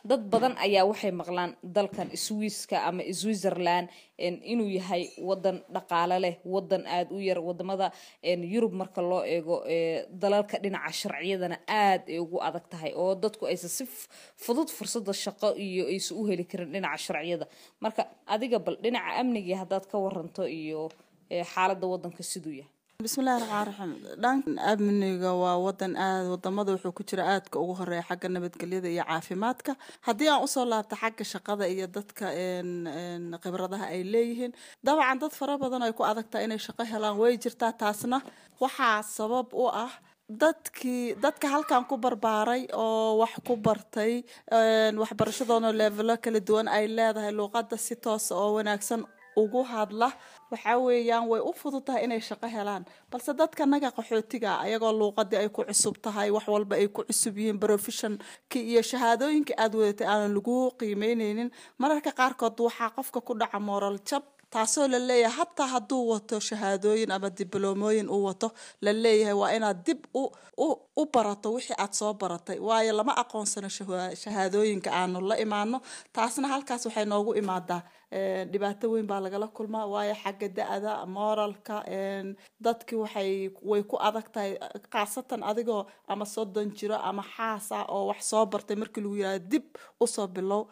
dad badan ayaa waxay maqlaan dalkan swiiska ama switzerland inuu yahay wadan dhaqaale leh wadan aada u yar wadamada yurub marka loo eego dalalka dhinaca sharciyadana aada ay ugu adag tahay oo dadku aysan si fudud fursada shaqo iyo aysan u heli karin dhinaca sharciyada marka adiga bal dhinaca amnigii haddaad ka waranto iyo xaalada wadanka siduu yahay bismillahi raxmaan raxiim dhanka amniga waa wadan aad wadamada wuxuu ku jira aadka ugu horeeya xagga nabadgelyada iyo caafimaadka haddii aan usoo laabta xagga shaqada iyo dadka khibradaha ay leeyihiin dabcan dad fara badan ay ku adagtaa inay shaqo helaan way jirtaa taasna waxaa sabab u ah dadkii dadka halkan ku barbaaray oo wax ku bartay waxbarashadoona leevelo kala duwan ay leedahay luuqada si toosa oo wanaagsan ugu hadla waxaa weeyaan way u fudud tahay inay shaqo helaan balse dadka naga qaxootiga ayagoo luuqadii ay ku cusub tahay wax walba ay ku cusub yihiin professionki iyo shahaadooyinka aada wadatay aanan lagu qiimeyneynin mararka qaarkood waxaa qofka ku dhaca moral jab taasoo la leeyahay hataa hadduu wato shahaadooyin ama dibloomooyin uu wato la leeyahay waa inaad dib u u barato wixii aad soo baratay waayo lama aqoonsano shahaadooyinka aanu la imaano taasna halkaas waxay noogu imaadaa dhibaato weyn baa lagala kulmaa waayo xagga da-da moralka dadki waxay way ku adag tahay khaasatan adigoo ama soddon jiro ama xaas ah oo wax soo bartay markii lagu yirahdo dib usoo bilow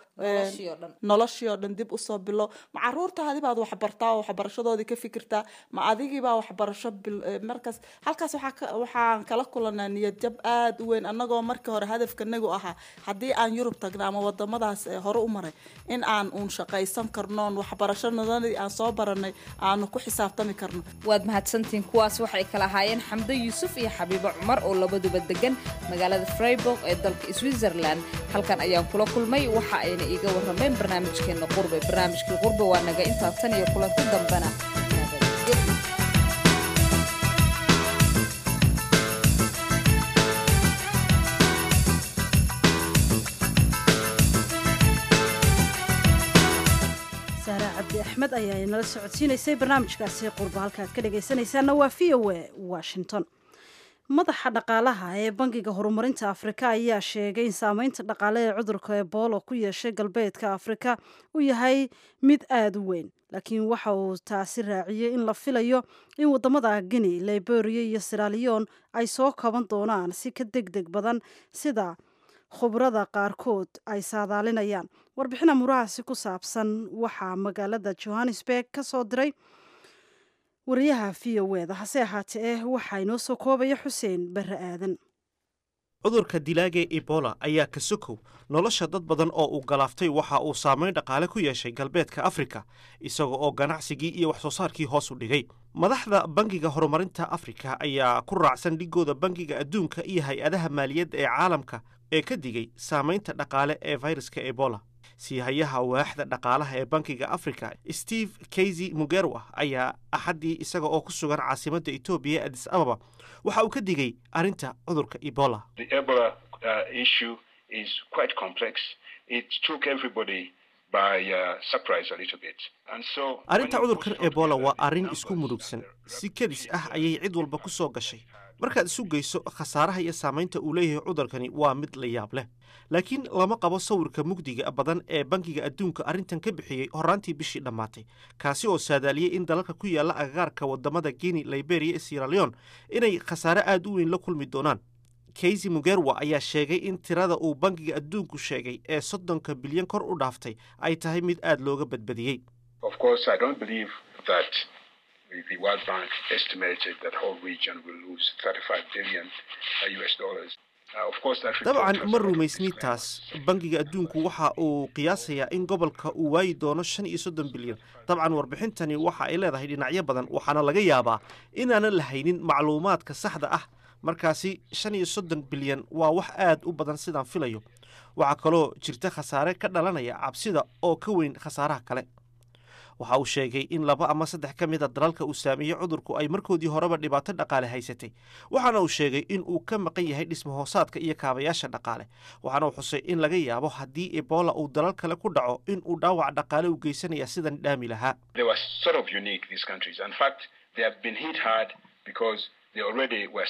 noloshii oo dhan dib usoo bilow ma caruurtaadi baad waxbartaa oo waxbarashadoodii ka fikirtaa ma adigiibaa waxbarasho markaas halkaas waxaan kala kulanaa niyad jab aada u weyn annagoo markii hore hadafkanagu ahaa haddii aan yurub tagna ama wadamadaas hore u maray in aan uun shaqaysan karno waxbarashadii aan soo baranay aanu ku xisaabtami karno waad mahadsantihiin kuwaas waxay kala ahaayeen xamdo yuusuf iyo xabiibo cumar oo labaduba degan magaalada freiburg ee dalka switzerland halkan ayaan kula kulmay waxa ayna iiga warrameen barnaamijkeena qurbe barnaamijkii qurbe waa naga intaa tan iyo kulanti dambena cabdi axmed ayaa inala socodsiinaysay barnaamijkaasi qurba halka aad ka dhagaysanaysaana waa v o a washington madaxa dhaqaalaha ee bangiga horumarinta afrika ayaa sheegay in saameynta dhaqaale ee cudurka ebola ku yeeshay galbeedka afrika uu yahay mid aada u weyn laakiin waxa uu taasi raaciyey in la filayo in wadamada guinea liberia iyo siralion ay soo kaban doonaan si ka deg deg badan sida khubrada qaarkood ay saadaalinayaan warbixina murahaasi ku saabsan waxaa magaalada johannesburg ka soo diray wariyaha v o eda hase ahaatee eh waxaa inoo soo koobaya xuseen barre aadan cudurka dilaaga ebola ayaa ka sokow nolosha dad badan oo uu galaaftay waxa uu saamayn dhaqaale ku yeeshay galbeedka afrika isaga oo ganacsigii iyo wax soo saarkii hoos u dhigay madaxda bangiga horumarinta afrika ayaa ku raacsan dhigooda bangiga adduunka iyo hay-adaha maaliyadda ee caalamka ee ka digay saamaynta dhaqaale ee fayraska ebola siihayaha waaxda dhaqaalaha ee bankiga africa steve kaysy mugerwa ayaa axaddii isaga oo ku sugan caasimadda etoobiya adis ababa waxa uu ka digay arrinta cudurka ebola arrinta cudurkan ebola waa arrin isku murugsan si kedis ah ayay cid walba ku soo gashay markaad isu geyso khasaaraha iyo saamaynta uu leeyahay cudurkani waa mid la yaab leh laakiin lama qabo sawirka mugdiga badan ee bankiga adduunka arrintan ka bixiyey horaantii bishii dhammaatay kaasi oo saadaaliyey in dalalka ku yaalla agagaarka wadamada guinea liberia iyo sieraleon inay khasaare aada u weyn la kulmi doonaan kaysy mugerwa ayaa sheegay in tirada uu bankiga adduunku sheegay ee soddonka bilyan kor u dhaaftay ay tahay mid aada looga badbadiyey the World Bank estimated that whole region will lose 35 billion US dollars. dabcan ma rumaysni taas bankiga adduunku waxa uu qiyaasayaa in gobolka uu waayi doono shan iyo soddon bilyan dabcan warbixintani waxa ay leedahay dhinacyo badan waxaana laga yaabaa inaanan la haynin macluumaadka saxda ah markaasi shan iyo soddon bilyan waa wax aad u badan sidaan filayo waxaa kaloo jirta khasaare ka dhalanaya cabsida oo ka weyn khasaaraha kale waxa uu sheegay in laba ama saddex ka mid a dalalka uu saameeyey cudurku ay markoodii horeba dhibaato dhaqaale haysatay waxaana uu sheegay in uu ka maqan yahay dhismahoosaadka iyo kaabayaasha dhaqaale waxaana uu xusay in laga yaabo haddii ebola uu dalal kale ku dhaco in uu dhaawac dhaqaale u geysanaya sidan dhaami lahaa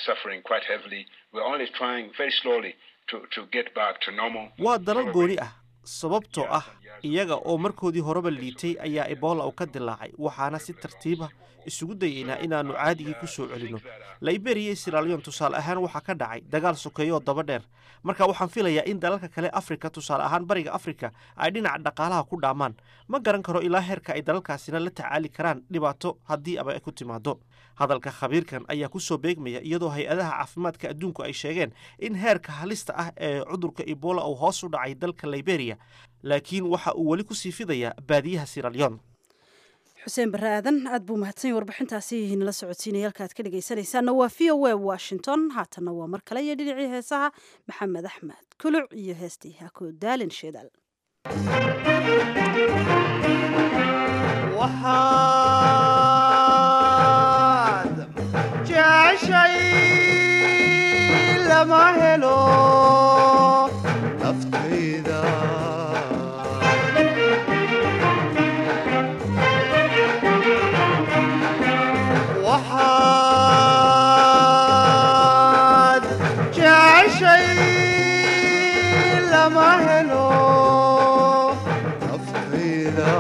waa dalal gooni ah sababtoo ah iyaga oo markoodii horeba liitay ayaa ebola uu ka dilaacay waxaana si tartiiba isugu dayeynaa inaannu caadigii ku soo celinno liberia iyo siralion tusaale ahaan waxaa ka dhacay dagaal sokeeyooo daba dheer marka waxaan filayaa in dalalka kale afrika tusaale ahaan bariga afrika ay dhinaca dhaqaalaha ku dhaamaan ma garan karo ilaa heerka ay dalalkaasina la tacaali karaan dhibaato haddii aba ay ku timaado hadalka khabiirkan ayaa ku soo beegmaya iyadoo hay-adaha caafimaadka adduunku ay sheegeen in heerka halista ah ee cudurka ebola uu hoos u dhacay dalka liberia laakiin waxa uu weli ku sii fidayaa baadiyaha siralyon xuseen barre aadan aad buu mahadsan yahy warbixintaasi nala socodsiinaya halka aad ka dhegaysanaysaana waa v o a washington haatanna waa mar kale iyo dhinacii heesaha maxamed axmed kuluc iyo heestii hako daalin sheedaal waxaad jeceshay lama helo naftayda waxaad jeceshay lama helo naftayda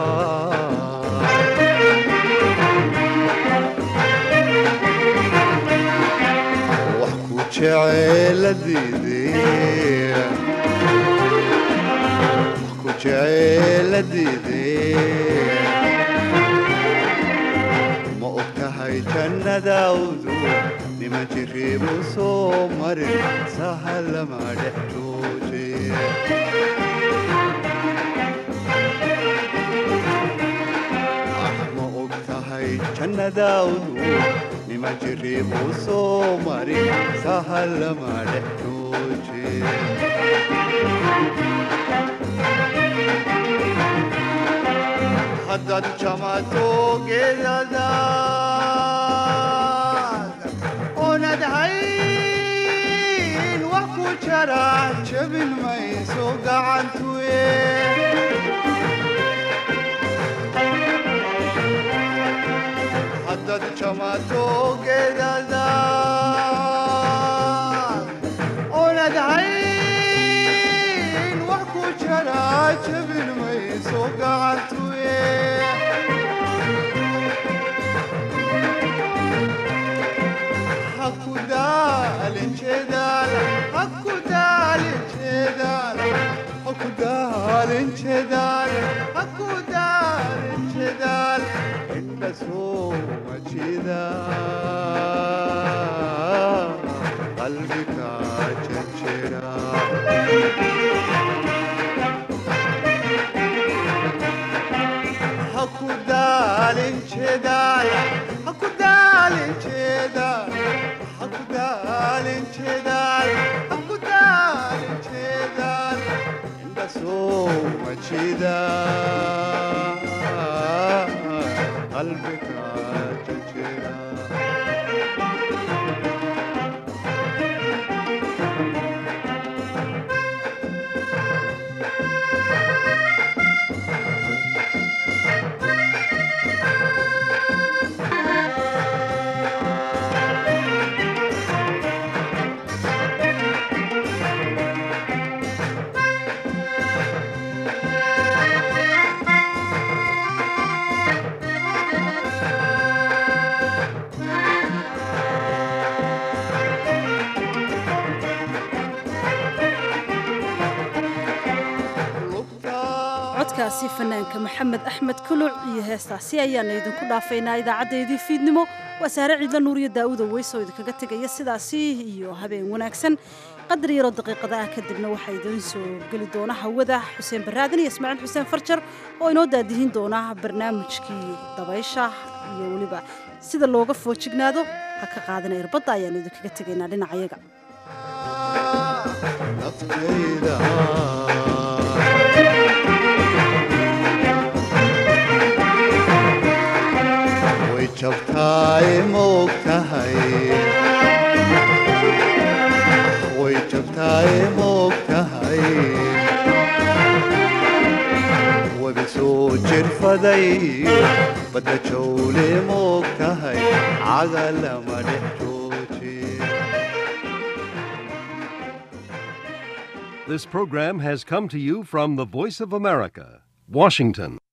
wax ku jeceeladiidee wax ku jeceeladiidee ma og tahay jannadawdu nima jiriibu soo marin sahalama dhex jooje ma og tahay jannadawdu nima jiriibu soo marin sahalama dhex jooje haddaad jamato geedadaad oonad hayn wax ku jara jabin mayso gacantuye haddaad jamato geedadaad oonad hayn wax ku jara jabin mayso gacantuye hakudaalin jeedaal hakudaalin jeedaal hakudaalin jeedaal hakudaalin jeedaal indha sooma jeeda qalbiga jejera hakudaalin jeedaal hakudaalin jeedaal hakudaalin jeedaal hakudaalin jeedaal indha sooma jeeda qalbiga jejera codkaasi fanaanka maxamed axmed kuluc iyo heestaasi ayaana idinku dhaafaynaa idaacadeedii fiidnimo waa saare ciidla nuuriyo daa'uuda weysoo idinkaga tegaya sidaasi iyo habeen wanaagsan qadar yaroo daqiiqada ah kadibna waxaa idiin soo geli doona hawada xuseen baraadan iyo ismaaciil xuseen farjar oo inoo daadihin doona barnaamijkii dabaysha iyo weliba sida looga foojignaado ha ka qaadana irbadda ayaanu idinkaga tegaynaa dhinacayaga way jabtaay ma og tahay way jabtaay ma og tahay wabi soo jirfaday badda jawle ma og tahay caga lama dhex jooje This program has come to you from the Voice of America, Washington.